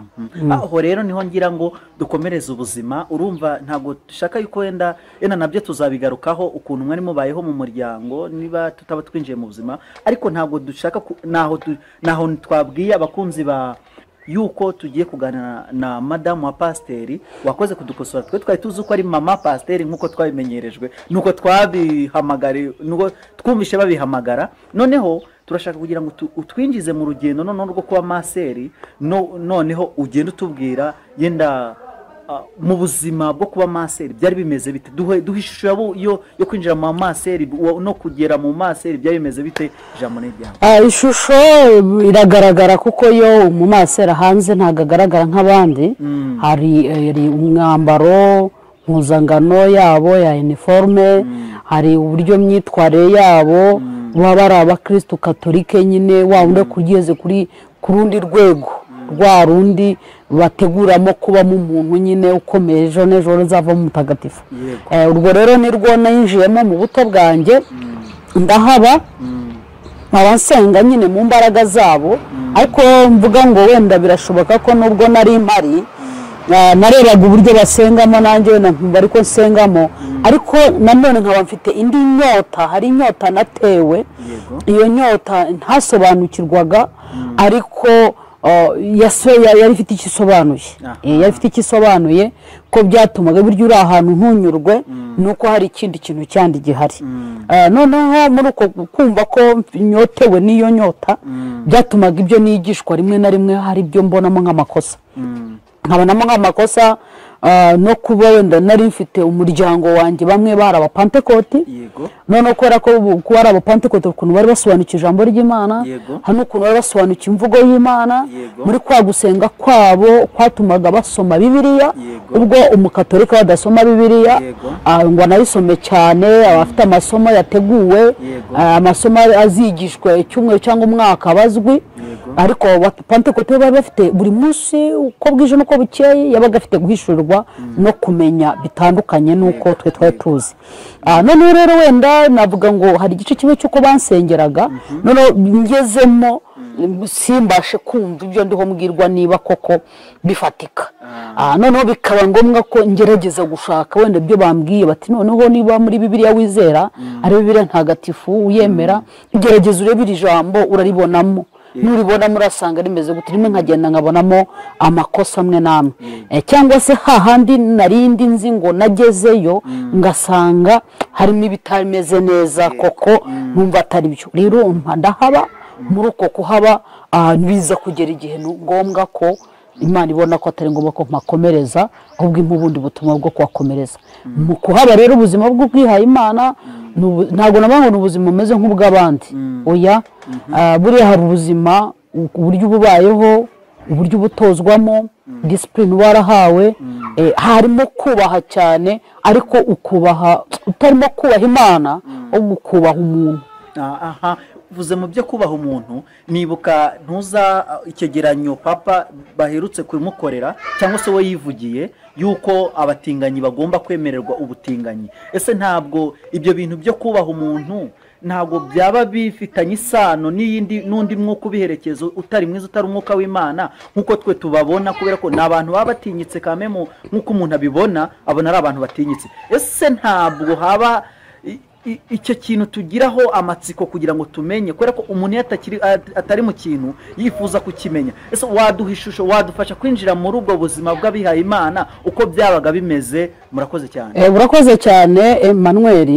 aho rero niho ngira ngo dukomereze ubuzima urumva ntabwo dushaka yuko wenda yenda nabyo tuzabigarukaho ukuntu mwari mubayeho mu muryango niba tutaba twinjiye mu buzima ariko ntabwo dushaka ku- naho tu- naho twabwiye abakunzi ba yuko tugiye kuganira na madamu wa pasiteri wakoze kudukosora twe twari tuzi ko ari mama pasiteri nk'uko twabimenyerejwe nuko twabihamagari nuko twumvishe babihamagara noneho turashaka kugira ngo tu- utwinjize mu rugendo noneho rwo kuba maseri no- noneho ugenda utubwira yenda ah, mu buzima bwo kuba maseri byari bimeze bite duhe duhe ishusho yabo- yo yo kwinjira mu maseri wo- no kugera mu maseri byari bimeze bite ijambo ni iryawe Ah, ishusho iragaragara kuko yo umumasera hanze ntabwo agaragara nk'abandi hari eh, hari umwambaro mpuzangano yabo ya iniforume hari uburyo myitwarire yabo baba ari abakirisitu katolike nyine waba undi kugeze kuri ku rundi rwego rwa rundi bateguramo kubamo umuntu nyine ukomeye ejo n'ejo uzavamo umutagatifu Yego. Eh, urwo rero ni rwo nayinjiyemo mu buto bwanjye ndahaba nkaba nsenga nyine mu mbaraga zabo ariko mvuga ngo wenda birashoboka ko nubwo nari mpari ah, narebaga uburyo basengamo nanjye wenda nkumva ariko nsengamo ariko nanone nkaba mfite indi nyota hari inyota natewe Yego. iyo nyota ntasobanukirwaga ariko ah, yaso- ya- yari ifite icyo isobanuye Aha. Eh, yari ifite icyo isobanuye ko byatumaga burya uri ahantu ntunyurwe ni uko hari ikindi kintu cyandi gihari Ah, noneho muri uko kumva ko nyotewe n'iyo nyota byatumaga ibyo nigishwa rimwe na rimwe hari ibyo mbonamo nk'amakosa nkabonamo nk'amakosa ah, no kuba wenda nari mfite umuryango wanjye bamwe bari abapantekoti yego noneho kubera ko ubu- kuba ari abapantekote ukuntu bari basobanukiwe ijambo ry'imana Yego. hano ukuntu bari basobanukiwe imvugo y'imana Yego. muri kwa gusenga kwabo kwatumaga basoma bibiliya Yego. ubwo umukatolika badasoma bibiliya Yego. ah, ngo anayisome cyane abafite amasomo yateguwe Yego. ah, amasomo azigishwa icyumweru cyangwa umwaka bazwi ariko abapantekote bari bafite buri munsi uko bwije n'uko bukeye yabaga afite guhishurirwa no kumenya bitandukanye n'uko twe twari tuzi Ah, noneho rero wenda navuga ngo hari igice kimwe cy'uko bansengeraga noneho ngezemo simbashe kumva ibyo ndiho mbwirwa niba koko bifatika Ah, noneho bikaba ngombwa ko ngerageza gushaka wenda ibyo bambwiye bati noneho niba muri bibiliya wizera ari bibiliya ntagatifu uyemera gerageza urebe iri jambo uraribonamo nuribona murasanga rimeze gute rimwe nkagenda nkabonamo amakosa amwe n'amwe Eh, cyangwa se hahandi narindi nzi ngo nagezeyo ngasanga harimo ibitameze neza koko numva atari byo rero mpa ndahaba muri uko kuhaba ahantu biza kugera igihe ni ngombwa ko imana ibona ko atari ngombwa ko mpakomereza ahubwo impa ubundi butumwa bwo kuhakomereza mu kuhaba rero ubuzima bw'ubwihaye imana ni ubu- ntabwo nabwo ni ubuzima bumeze nk'ubw'abandi oya ah, buriya hari ubuzima u- uburyo uba ubayeho uburyo uba utozwamo disipurine uba warahawe eh, harimo kubaha cyane ariko ukubaha utarimo kubaha imana ahubwo ukubaha umuntu aha uvuze mu byo kubaha umuntu nibuka ntuza icyegeranyo papa baherutse kumukorera cyangwa se we yivugiye yuko abatinganyi bagomba kwemererwa ubutinganyi ese ntabwo ibyo bintu byo kubaha umuntu ntabwo byaba bifitanye isano n'iyindi n'undi mwuka ubiherekeza utari mwiza utari umwuka w'imana nk'uko twe tubabona kubera ko ni abantu baba batinyitse kame nk'uko umuntu abibona abona ari abantu batinyitse ese ntabwo haba i- i- icyo kintu tugiraho amatsiko kugira ngo tumenye kubera ko umuntu iyo atakiri at- atari mu kintu yifuza kukimenya ese waduha ishusho wadufasha kwinjira muri ubwo buzima bw'abihaye imana uko byabaga bimeze murakoze cyane Eh, urakoze cyane Emmanuel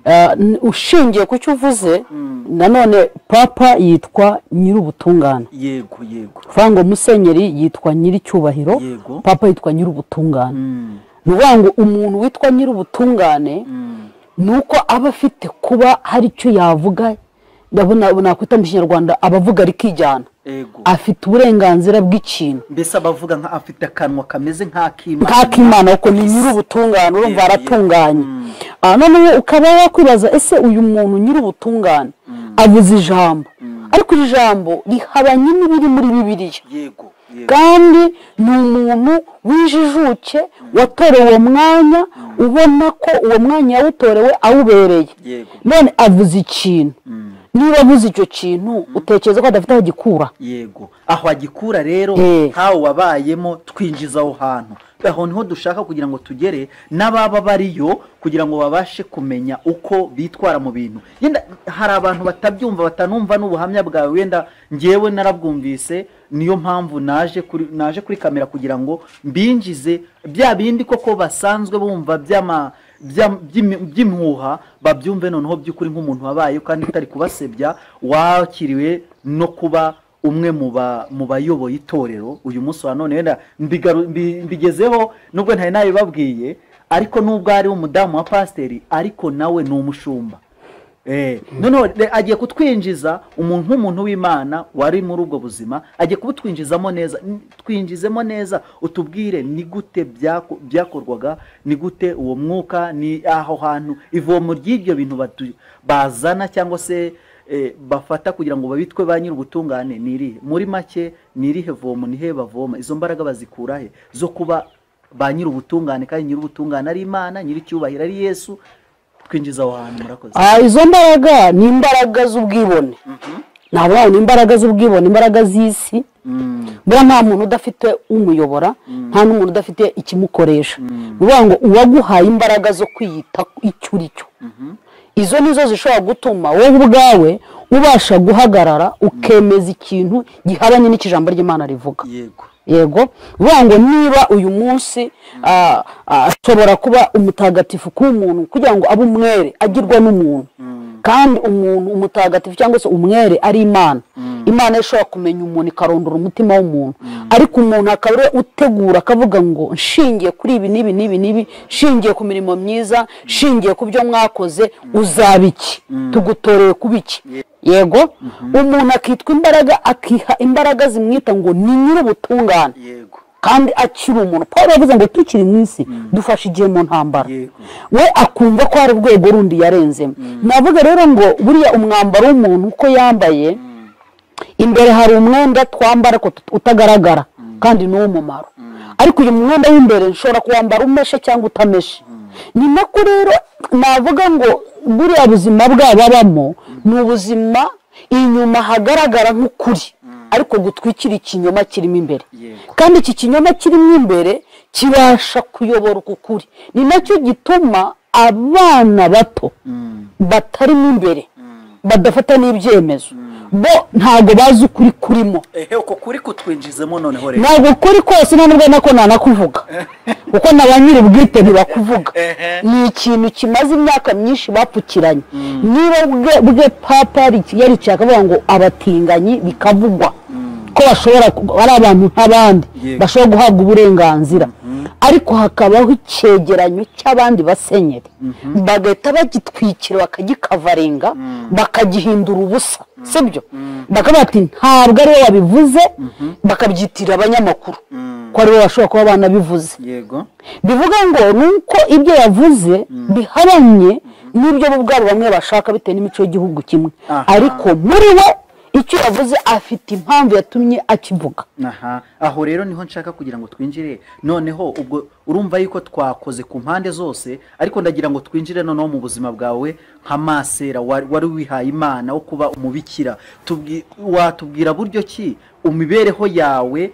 Ah, n- ushingiye ku cyo uvuze nanone papa yitwa nyir'ubutungane yego yego ngo musenyeri yitwa nyir'icyubahiro Yego. papa yitwa nyir'ubutungane Mm, ni ukuvuga ngo umuntu witwa nyir'ubutungane mm, ni uko aba afite kuba hari icyo yavuga ndabona nakwita mu kinyarwanda aba avuga rikijyana yego afite uburenganzira bw'ikintu mbese abavuga nka afite akanwa kameze nk'ak'imana nk'akimana kuko ni nyir'ubutungane urumva Yego, aratunganye Ah, noneho ukaba wakwibaza ese uyu muntu nyir'ubutungane avuze ijambo ariko iri jambo rihabanye n'ibiri muri bibiliya yego yego kandi ni umuntu w'ijijuke watorewe uwo mwanya ubona ko uwo mwanya yawutorewe awubereye Yego. none avuze ikintu niba avuze icyo kintu utekereza ko adafite aho agikura yego aho agikura rero Eh. ntawe wabayemo twinjiza aho hantu aho niho dushaka kugira ngo tugere n'ababa bariyo kugira ngo babashe kumenya uko bitwara mu bintu yenda hari abantu batabyumva batanumva n'ubuhamya bwawe wenda ngewe narabwumvise niyo mpamvu naje kuri naje kuri kamera kugira ngo mbinjize bya bindi koko basanzwe bumva by'ama by'am- by'imi- by'impuha babyumve noneho by'ukuri nk'umuntu wabaye kandi utari kubasebya wakiriwe no kuba umwe mu ba- mu bayoboye itorero uyu munsi wa none wenda mbigaru- mbi- mbigezeho nubwo ntari nabibabwiye ariko nubwo ari umudamu wa pasiteri ariko nawe ni umushumba Eh, noneho re- agiye kutwinjiza umuntu nk'umuntu w'imana wari muri ubwo buzima agiye kubutwinjizamo neza N- twinjizemo neza utubwire ni gute byako- byakorwaga ni gute uwo mwuka ni aho hantu ivomo ry'ibyo bintu batu- bazana cyangwa se eh, bafata kugira ngo babitwe ba nyir'ubutungane ni irihe muri make ni irihe vomo ni he bavoma izo mbaraga bazikura he zo kuba ba nyir'ubutungane kandi nyir'ubutungane ari imana nyir'icyubahiro ari yesu twinjiza aho hantu murakoze Ah, izo mbaraga ni imbaraga z'ubwibone ntabwo ni imbaraga z'ubwibone imbaraga z'isi buriya nta muntu udafite umuyobora nta n'umuntu udafite ikimukoresha ni ukuvuga ngo uwaguhaye imbaraga zo kwiyita icyo uri cyo izo ni zo zishobora gutuma wowe ubwawe ubasha guhagarara ukemeza ikintu gihabanye n'ikijambo ry'imana rivuga yego yego bivuga ngo niba uyu munsi ah, ah, ashobora kuba umutagatifu ku muntu kugira ngo abe umwere agirwa n'umuntu kandi umuntu umutagatifu cyangwa se umwere ari imana imana ishobora kumenya umuntu ikarondora umutima w'umuntu ariko umuntu akaba ariwe utegura akavuga ngo nshingiye kuri ibi n'ibi n'ibi n'ibi nshingiye ku mirimo myiza nshingiye ku byo mwakoze uzaba iki tugutoreye kuba iki yego umuntu akitwa imbaraga akiha imbaraga zimwita ngo ni nyir'ubutungane yego kandi akiri umuntu paul yavuze ngo tukiri mu isi dufashe igihe mu ntambara Yego. we akumva ko hari urwego rundi yarenzemo navuga rero ngo buriya umwambaro w'umuntu uko yambaye imbere hari umwenda twambara ariko tut- utagaragara kandi ni uw'umumaro ariko uyu mwenda w'imbere nshobora kuwambara umeshe cyangwa utameshe ni nako rero navuga ngo buriya buzima bwababamo ni ubuzima inyuma hagaragara nk'ukuri ariko gutwikira ikinyoma kirimo imbere Yego. kandi iki kinyoma kirimo imbere kibasha kuyobora uku kuri ni nacyo gituma abana bato batarimo imbere badafata n'ibyemezo bo ntabwo bazi ukuri kurimo ehe uko kuri kutwinjizemo noneho rero ntabwo ukuri kose none ubwo nako nanakuvuga kuko na ba nyir'ubwite ntibakuvuga Ehe. ni ikintu kimaze imyaka myinshi bapfukiranye niba bwe bwe papa yari cyakavuga ngo abatinganyi bikavugwa ko bashobora ku- ari abantu nk'abandi Yego. bashobora guhabwa uburenganzira ariko hakabaho icyegeranyo cy'abandi basenyeri bagahita bagitwikira bakagikavaringa bakagihindura ubusa sibyo bakavuga ati ntabwo ariwe wabivuze bakabyitira abanyamakuru ko aribo bashobora kuba banabivuze yego bivuga ngo ni uko ibyo yavuze bihabanye n'ibyo bo ubwabo bamwe bashaka bitewe n'imico y'igihugu kimwe Aha. ariko muri we icyo yavuze afite impamvu yatumye akivuga aha aho rero niho nshaka kugira ngo twinjire noneho ubwo urumva yuko twakoze ku mpande zose ariko ndagira ngo twinjire noneho mu buzima bwawe nka masera wa- wari wihaye imana wo kuba umubikira Tubwi- watubwira buryo ki imibereho yawe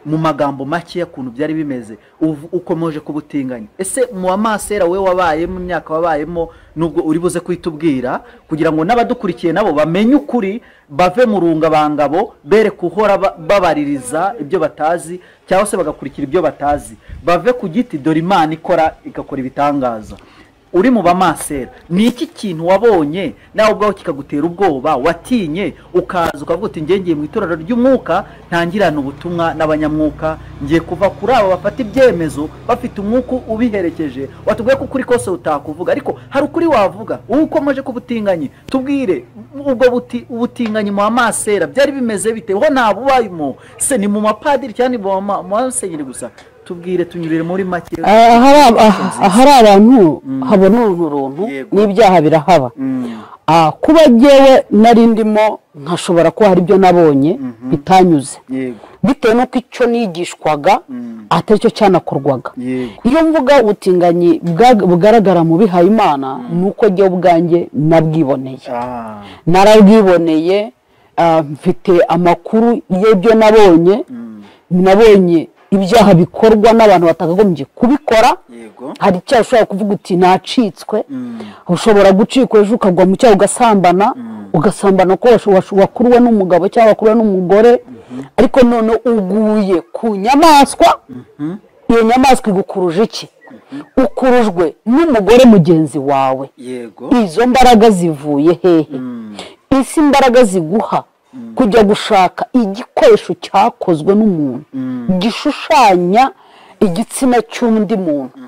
mu magambo make y'ukuntu byari bimeze uv- ukomeje kubutinganya ese mu wa masera we wabayemo imyaka wabayemo nubwo uri buze kuhita ubwira kugira ngo n'abadukurikiye nabo bamenye ukuri bave mu rungabangabo bere kuhora ba- babaririza ibyo batazi cyangwa se bagakurikira ibyo batazi bave ku giti dore imana ikora igakora ibitangaza uri mu bamasera ni iki kintu wabonye nawe ubwawe kikagutera ubwoba watinye ukaza ukavuga uti njye ngiye mu itorero ry'umwuka ntangirana ubutumwa n'abanyamwuka ngiye kuva kuri abo bafata ibyemezo bafite umwuka ubiherekeje watubwiye ko ukuri kose utakuvuga ariko hari ukuri wavuga wowe ukomeje kubutinganye tubwire ubwo buti- ubutinganyi mu bamasera byari bimeze bite ho ntabwo ubayemo se ni mu mapadiri cyangwa ni mu bama- mu basenyeri gusa tubwire tunyurire muri make ahari ab- ah- ahari abantu habona urunturuntu Yego. n'ibyaha birahaba Mm. Ah, kuba ngewe nari ndimo nkashobora kuba hari ibyo nabonye bitanyuze yego bitewe n'uko icyo nigishwaga atari cyo cyanakorwaga yego iyo mvuga ubutinganyi bwa- bugaragara mu bihayimana ni uko njyewe ubwanjye nabwiboneye Ah, narabwiboneye ah, mfite amakuru y'ibyo nabonye nabonye ibyaha bikorwa n'abantu batakagombye kubikora yego hari icyaha ushobora kuvuga uti nacitswe ushobora gucikwa ejo ukagwa mu cyaha ugasambana ugasambana ko wash- wash- wakuruwe n'umugabo cyangwa wakuruwe n'umugore ariko none uguye ku nyamaswa iyo nyamaswa igukuruje iki ukurujwe n'umugore mugenzi wawe yego izo mbaraga zivuye hehe isi imbaraga ziguha kujya gushaka igikoresho cyakozwe n'umuntu gishushanya igitsina cy'undi muntu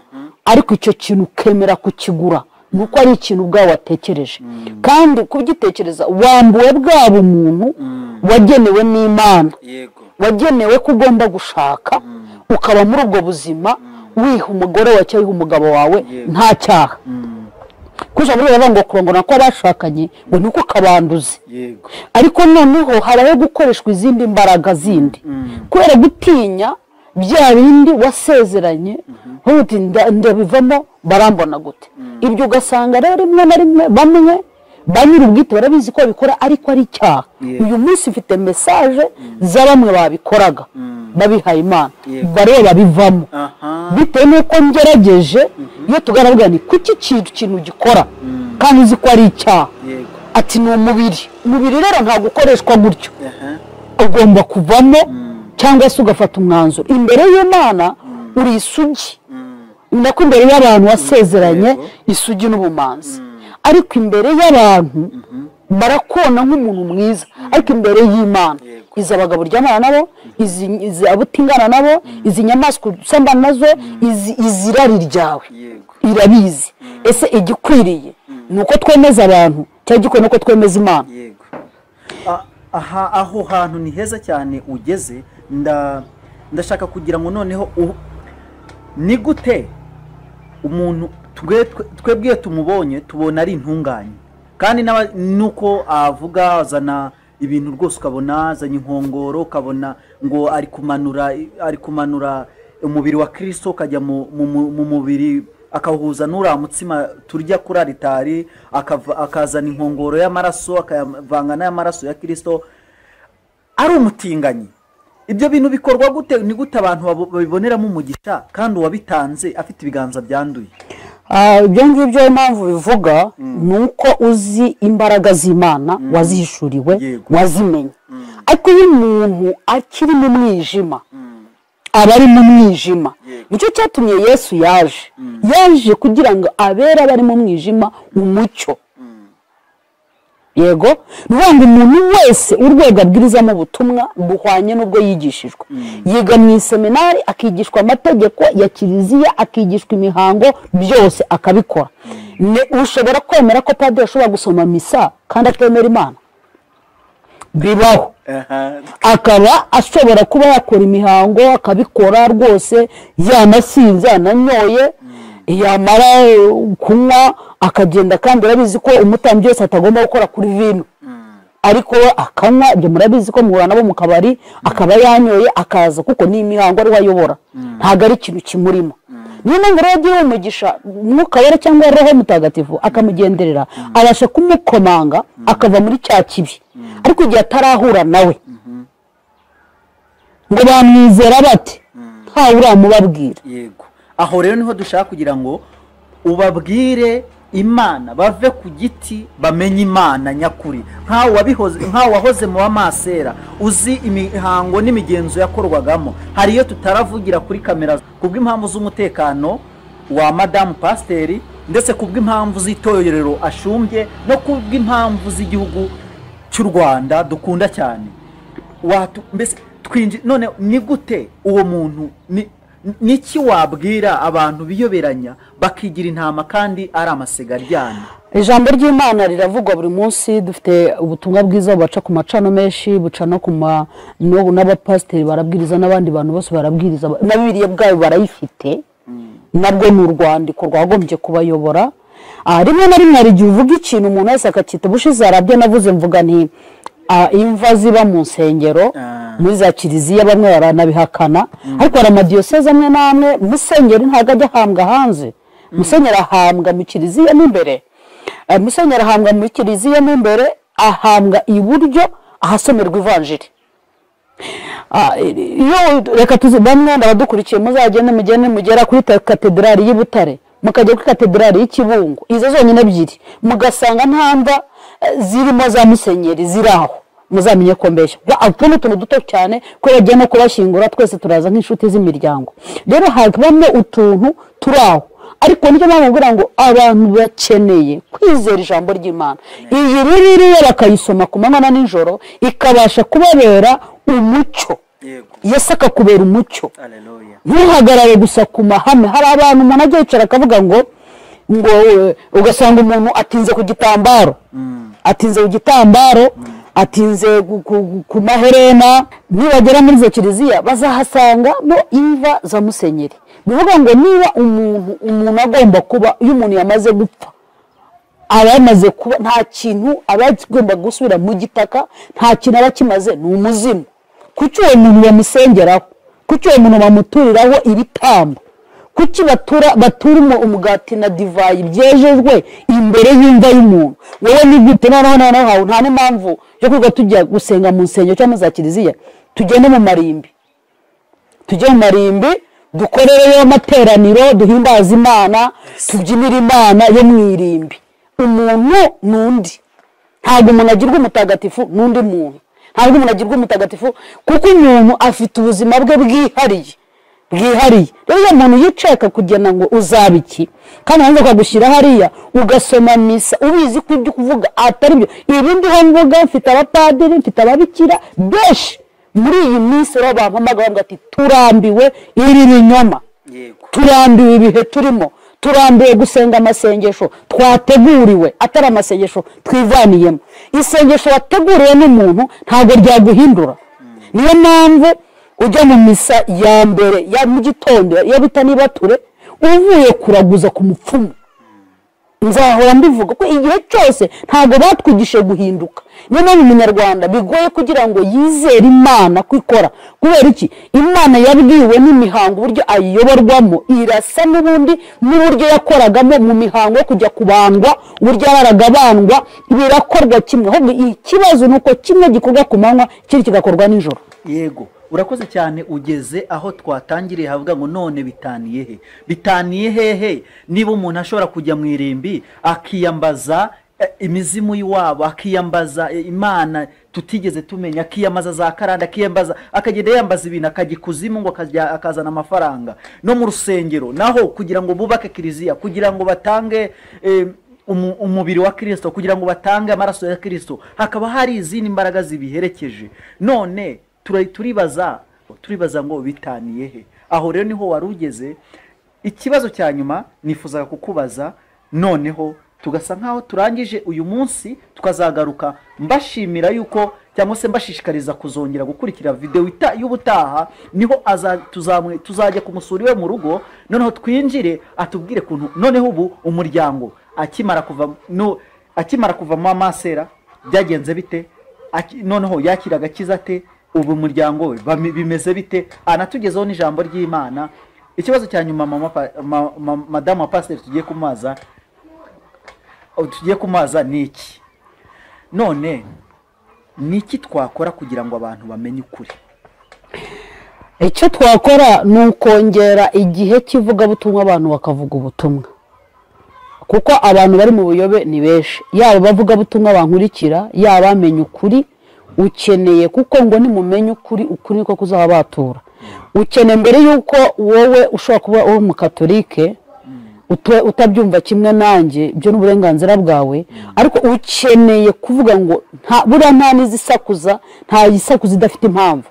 ariko icyo kintu ukemera kukigura ni uko ari ikintu ubwawe watekereje kandi kubigitekereza wambuwe bwa bumuntu wagenewe n'imana yego wagenewe ko ugomba gushaka ukaba muri ubwo buzima wiha umugore wawe cyangwa wiha umugabo wawe nta cyaha kuko muri bavuga ngo kurongora kw'abashakanye ngo ni uko kabanduze yego ariko noneho habaho gukoreshwa izindi mbaraga zindi kubera gutinya bya bindi wasezeranye uvuga uti "Nda- ndabivamo barambona gute ibyo ugasanga rero rimwe na rimwe bamwe ba nyir'ubwite barabizi ko babikora ariko ari icyaha Yeah. uyu munsi mfite mesaje za bamwe babikoraga babihaye imana Yego. bareba bivamo aha bitewe n'uko ngerageje iyo tugaragara ni kuki ikintu kintu gikora kandi uzi ko ari icyaha yego ati ni umubiri umubiri rero ntabwo ukoreshwa gutyo aha ugomba kuvamo cyangwa se ugafata umwanzuro imbere y'imana uri isugi ni nako imbere y'abantu wasezeranye isugi n'ubumanzi ariko imbere y'abantu barakona nk'umuntu mwiza ariko imbere y'imana izi abagabo uryamana nabo izi izi abo utingana nabo izi nyamaswa usambana nazo izi izi irari ryawe yego irabizi ese igikwiriye ni uko twemeza abantu cyangwa igikwiye ni uko twemeza imana yego A- aha aho hantu ni heza cyane ugeze nda ndashaka kugira ngo noneho u- ni gute umuntu twe- twe- twebwe iyo tumubonye tubona ari intunganye kandi n'aba- nuko avuga azana ibintu rwose ukabona azanye inkongoro ukabona ngo ari kumanura ari kumanura umubiri wa kirisito ukajya mu, mu, mu, mu mubiri akawuhuza n'uriya mutsima turya kuri aritari akava- akazana inkongoro y'amaraso akayavanga n'ay'amaraso ya kirisito ari umutinganyi ibyo bintu bikorwa gute ni gute abantu babo- babiboneramo umugisha kandi uwabitanze afite ibiganza byanduye Ah, ibyo ngibyo impamvu bivuga ni uko uzi imbaraga z'imana wazihishuriwe Yego. wazimenya ariko iyo umuntu akiri mu mwijima aba ari mu mwijima Yego. nicyo cyatumye yesu yaje yaje kugira ngo abere abari mu mwijima umucyo yego ni ukuvuga ngo umuntu wese urwego abwirizamo ubutumwa buhwanye n'ubwo yigishijwe yiga mu iseminari akigishwa amategeko ya kiliziya akigishwa imihango byose akabikora Ni ushobora kwemera ko padiri ashobora gusoma misa kandi atemera imana bibaho aha akaba ashobora kuba yakora imihango akabikora rwose yanasinze yananyoye yamara eh, kunywa akagenda kandi urabizi ko umutambyi wese atagomba gukora kuri vino ariko we akanywa ibyo murabizi ko muhura nabo mu kabari akaba yanyoye akaza kuko ni imihango ariwe ayobora ntabwo ari ikintu kimurimo niyo mpamvu rero agiye umugisha umwuka wera cyangwa roho mutagatifu akamugenderera abasha kumukomanga akava muri cya kibi ariko igihe atarahura nawe ngo bamwizera bate ntawe uramubabwira yego aho rero niho dushaka kugira ngo ubabwire imana bave ku giti bamenye imana nyakuri nkawe wabihoze- nkawe wahoze mu bamasera uzi imihango n'imigenzo yakorwagamo hari iyo tutaravugira kuri kamera kubw'impamvu z'umutekano wa madamu pasiteri ndetse kubw'impamvu z'itorero ashumbye no kubw'impamvu z'igihugu cy'u rwanda dukunda cyane watu mbese twinji none ni gute uwo muntu ni niki wabwira abantu biyoberanya bakigira intama kandi ari amasiga aryana ijambo ry'imana riravugwa buri munsi dufite ubutumwa bwiza bubaca ku macano menshi buca no ku ma no- n'abapasiteri barabwiriza n'abandi bantu bose barabwiriza na bibiriya bwayo barayifite narwo ni urwandiko rwagombye kubayobora Ah, rimwe na rimwe hari igihe uvuga ikintu umuntu wese akacyita ubushize harabyo navuze mvuga nti ah, imva ziba mu nsengero Ah. muri za kiliziya bamwe baranabihakana ariko hari amadiyoseze amwe n'amwe musenyeri ntabwo ajya ahambwa hanze musenyeri ahambwa mu kiliziya mo imbere Eh, musenyeri ahambwa muri kiliziya mo imbere ahambwa iburyo ahasomerwa ivanjiri Ah, iyo reka tuzi bamwe ndabadukurikiye muzagende mugende mugera kuri ta- katedrali y'i Butare mukajya kuri katedrali y'i Kibungo izo zonyine ebyiri mugasanga nta mva eh, zirimo za musenyeri ziri aho muzamenye ko mbeshya Ba- utu ni utuntu duto cyane kubera agiye no kubashyingura twese turaza nk'inshuti z'imiryango rero habamo utuntu turi aho ariko nicyo mpamvu mvugira ngo abantu bakeneye kwizera ijambo ry'imana iyi ririya bakayisoma ku manywa na nijoro ikabasha kubabera umucyo yego yesu akakubera umucyo aleluya ntuhagarare gusa ku mahame hari abantu umuntu ajya yicara akavuga ngo ngo eh, ugasanga umuntu atinze ku gitambaro atinze ku gitambaro atinze ku- ku- ku maherena nibagera muri izo kiliziya bazahasangamo imva za musenyeri bivuga ngo niba umuntu umuntu agomba kuba iyo umuntu yamaze gupfa aba yamaze kuba nta kintu aba agomba gusubira mu gitaka nta kintu aba akimaze ni umuzimu kuki uwo muntu bamusengeraho kuki uwo muntu bamuturiraho ibitambo kuki batura batura umu- umugati na divayi byejejwe imbere y'imva y'umuntu wowe ni gute noneho noneho hawe nta n'impamvu yo kuba tujya gusenga mu nsengero cyangwa mu za kiliziya tugende mu marimbi tujye mu marimbi dukorereyo amateraniro duhimbaze imana tubyinire imana yo mu irimbi umuntu ni undi ntabwo umuntu agirwa umutagatifu n'undi muntu ntabwo umuntu agirwa umutagatifu kuko umuntu afite ubuzima bwe bwihariye bwihariye rero iyo umuntu yicaye akakugena ngo uzaba iki kandi nanjye akagushyira hariya ugasoma misa ubizi ko ibyo kuvuga atari byo ibi ndiho mvuga mfite abapadiri mfite ababikira benshi muri iyi minsi rero bampamaga bavuga ati turambiwe iri binyoma yego turambiwe ibihe turimo turambiwe gusenga amasengesho twateguriwe atari amasengesho twivaniyemo isengesho wateguriwe n'umuntu ntabwo ryaguhindura niyo mpamvu ujya mu misa ya mbere ya mu gitondo ya bita n'ibature uvuye kuraguza ku mupfumu nzahora mbivuga ko igihe cyose ntabwo batwigishije guhinduka niyo mpamvu umunyarwanda bigoye kugira ngo yizere imana ko ikora kubera iki imana yabwiwe n'imihango uburyo ayiyoborwamo irasa n'ubundi n'uburyo yakoragamo mu mihango yo kujya kubandwa uburyo yararaga abandwa birakorwa kimwe ahubwo ikibazo ni uko kimwe gikorwa ku manywa ikindi kigakorwa nijoro yego urakoze cyane ugeze aho twatangiriye havuga ngo none bitaniye he bitaniye hehe niba umuntu ashobora kujya mu irimbi akiyambaza eh, imizimu y'iwabo akiyambaza eh, imana tutigeze tumenya akiyambaza za karande akiyambaza akagenda yambaza ibintu akajya ikuzimu ngo akajya akazana amafaranga no mu rusengero naho kugira ngo bubake kiliziya kugira ngo batange eh, umu- umubiri wa kirisito kugira ngo batange amaraso ya kirisito hakaba hari izindi mbaraga zibiherekeje none tura- turibaza turibaza ngo bitaniye he aho rero niho wari ugeze ikibazo cya nyuma nifuzaga kukubaza noneho tugasa nk'aho turangije uyu munsi tukazagaruka mbashimira yuko cyangwa se mbashishikariza kuzongera gukurikira videwo ita- y'ubutaha niho aza- tuzamwe- tuzajya kumusura iwe mu rugo noneho twinjire atubwire kuntu noneho ubu umuryango akimara kuva no akimara kuvamo amasera byagenze bite Aki- noneho yakira agakiza ate ubu umuryango we bami- bimeze bite anatugezeho n'ijambo ry'imana ikibazo cya nyuma mama pa- ma- ma- madamu wa pasiteri tugiye kumaza tugiye kumaza ni iki none ni iki twakora kugira ngo abantu bamenye ukuri icyo twakora ni ukongera igihe cy'ivugabutumwa abantu bakavuga ubutumwa kuko abantu bari mu buyobe ni benshi yaba abavugabutumwa bankurikira yaba bamenya ukuri ukeneye kuko ngo nimumenya ukuri ukuri niko kuzaba batura ukeneye mbere y'uko wowe ushobora kuba uri umukatolike utu- utabyumva kimwe nanjye ibyo ni uburenganzira bwawe ariko ukeneye kuvuga ngo nta- buriya nta n'izisakuza nta yisakuza idafite impamvu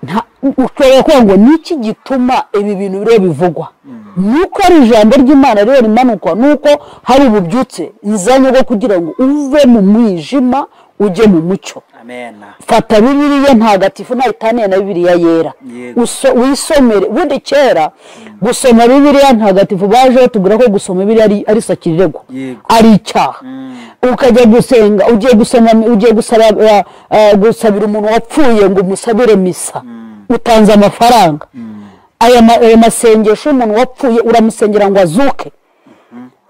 nta- ushobora kuvuga ngo ni iki gituma ibi bintu rero bivugwa ni uko ari ijambo ry'imana rero rimanuka ni uko hari ububyutse nzanye bwo kugira ngo uve mu mwijima ujye mu mucyo amena fata bibiliya ntagatifu itaniye na bibiliya yera Yego. Uso- wisomere ubundi kera gusoma bibiliya ntagatifu bajeho tubwira ko gusoma bibiliya ari- ari sakirego Yego. ari icyaha ukajya gusenga ugiye gusoma ugiye gusaba eh, eh, gusabira umuntu wapfuye ngo umusabire misa utanze amafaranga aya ma- ayo masengesho y'umuntu wapfuye uramusengera ngo azuke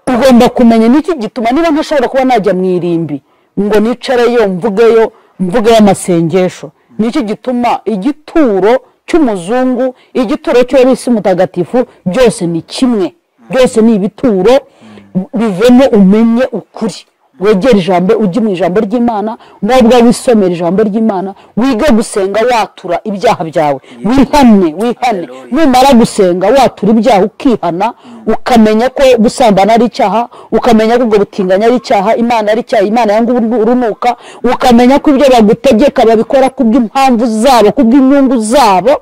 ugomba kumenya n'iki gituma niba ntashobora kuba najya mu irimbi ngo nicareyo mvugeyo mvugeyo amasengesho n'iki gituma igituro cy'umuzungu igituro cy'uwabisi mutagatifu byose ni kimwe byose ni ibituro bivemo umenye ukuri wegere ijambo ujye mu ijambo ry'imana nubwo wisomera ijambo ry'imana wige gusenga watura ibyaha byawe wihane wihane Hallelujah. numara gusenga watura ibyaha ukihana ukamenya ko gusambana ari icyaha ukamenya ko ubwo butinganya ari icyaha imana ari icyaha imana yanga urunuka ukamenya ko ibyo bagutegeka babikora kubw'impamvu zabo kubw'inyungu zabo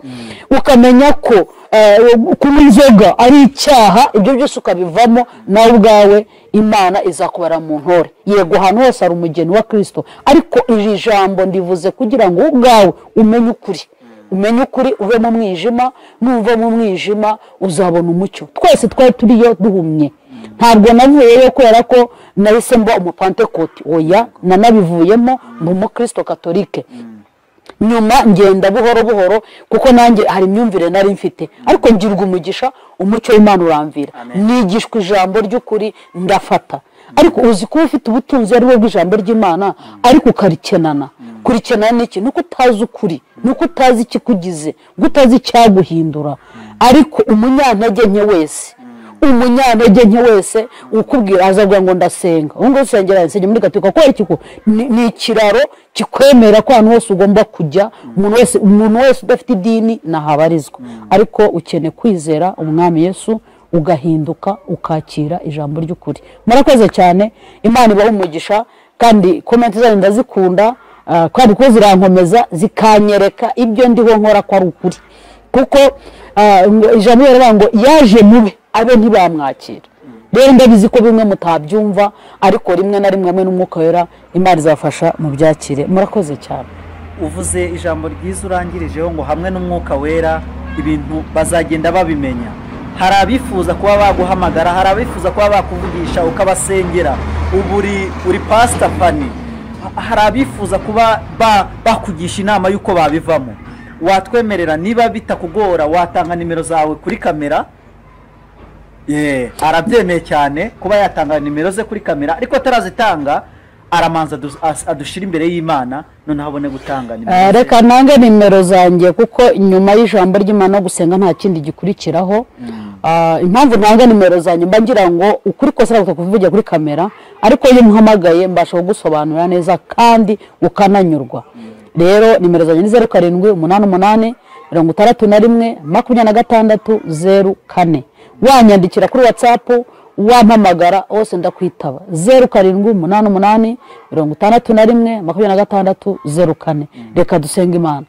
ukamenya ko eh, kunywa inzoga ari icyaha ibyo byose ukabivamo nawe ubwawe imana izakubara mu ntore yego ahantu hose hari umugeni wa kirisito ariko iri jambo ndivuze kugira ngo wowe ubwawe umenye ukuri umenye ukuri uve mu mwijima nuva mu mwijima uzabona umucyo twese twari turiyo duhumye ntabwo navuyeyo kubera ko nahise mba umupantekoti oya nanabivuyemo mu mukristo katolike nyuma ngenda buhoro buhoro kuko nanjye hari imyumvire nari mfite ariko ngirwa umugisha umucyo w'imana uramvira Amen. nigishwa ijambo ry'ukuri ndafata ariko uzi kuba ufite ubutunzi ari bwo bw'ijambo ry'imana ariko ukarikenana kurikenana n'iki nuko utazi ukuri nuko utazi ikikugize nuko utazi icyaguhindura ariko umunyantege nke wese umunyantege nke wese ukubwira azavuga ngo ndasenga ubu ngubu usengera insenge muri gatolika kubera iki ko ni- ni ikiraro kikwemera ko ahantu hose ugomba kujya umuntu wese umuntu wese udafite idini ntahabarizwa ariko ukeneye kwizera umwami yesu ugahinduka ukakira ijambo ry'ukuri murakoze cyane imana ibaha umugisha kandi komenti zanyu ndazikunda ah, kandi kuko zirankomeza zikanyereka ibyo ndiho nkora ko ari ukuri kuko ah, ngo- ijambo riravuga ngo yaje mube abe ntibamwakira rero ndabizi ko bimwe mutabyumva ariko rimwe na rimwe hamwe n'umwuka wera imana izafasha mu byakire murakoze cyane uvuze ijambo ryiza urangirijeho ngo hamwe n'umwuka wera ibintu bazagenda babimenya hari abifuza kuba baguhamagara hari abifuza kuba bakuvugisha ukabasengera ubu uri uri pasita fani Ha- hari abifuza kuba ba- bakugisha inama y'uko babivamo watwemerera niba bitakugora watanga nimero zawe kuri kamera Yeah, arabyemeye cyane kuba yatanga nimero ze kuri kamera ariko atarazitanga aramanza adu- as- adushira imbere y'imana noneho abone gutanga nimero Eh, ze. reka nange nimero zanjye kuko nyuma y'ijambo ry'imana gusenga nta kindi gikurikiraho Ah, impamvu nange nimero zanjye mba ngira ngo ukuri kose ntabwo kuvugira kuri kamera ariko iyo umuhamagaye mbasha kugusobanurira neza kandi ukananyurwa rero nimero zanjye ni zeru karindwi umunani umunani mirongo itandatu na rimwe makumyabiri na gatandatu zeru kane wanyandikira kuri watsapu wampamagara hose ndakwitaba zeru karindwi umunani umunani mirongo itandatu na rimwe makumyabiri na gatandatu zeru kane reka dusenge imana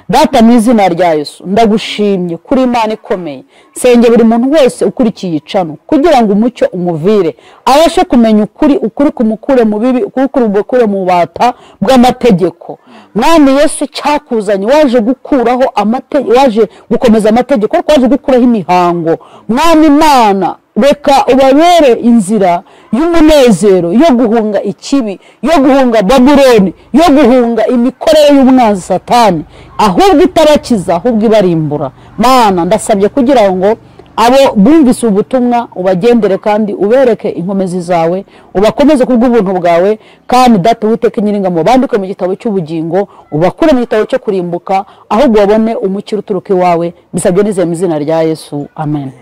data mu izina rya yesu ndagushimye kuri imana ikomeye nsenge buri muntu wese ukurikiye icano kugira ngo umucyo umuvire abashe kumenya ukuri ukuri kumukure mu bibi ukuri kumukure mu bata bw'amategeko mwami yesu cyakuzanye waje gukuraho amategeko waje gukomeza amategeko ariko waje gukuraho imihango mwami imana reka ubabere inzira y'umunezero yo guhunga ikibi yo guhunga babuloni yo guhunga imikorere y'umwanzi satani ahubwo itarakiza ahubwo ibarimbura mana ndasabye kugira ngo abo bumvise ubutumwa ubagendere kandi ubereke inkomezi zawe ubakomeze kubw'ubuntu bwawe kandi data witeka nyiringamo bandike mu gitabo cy'ubugingo ubakure mu gitabo cyo kurimbuka ahubwo babone umukiro uturuka iwawe bisabye n'izeye mu izina rya yesu amen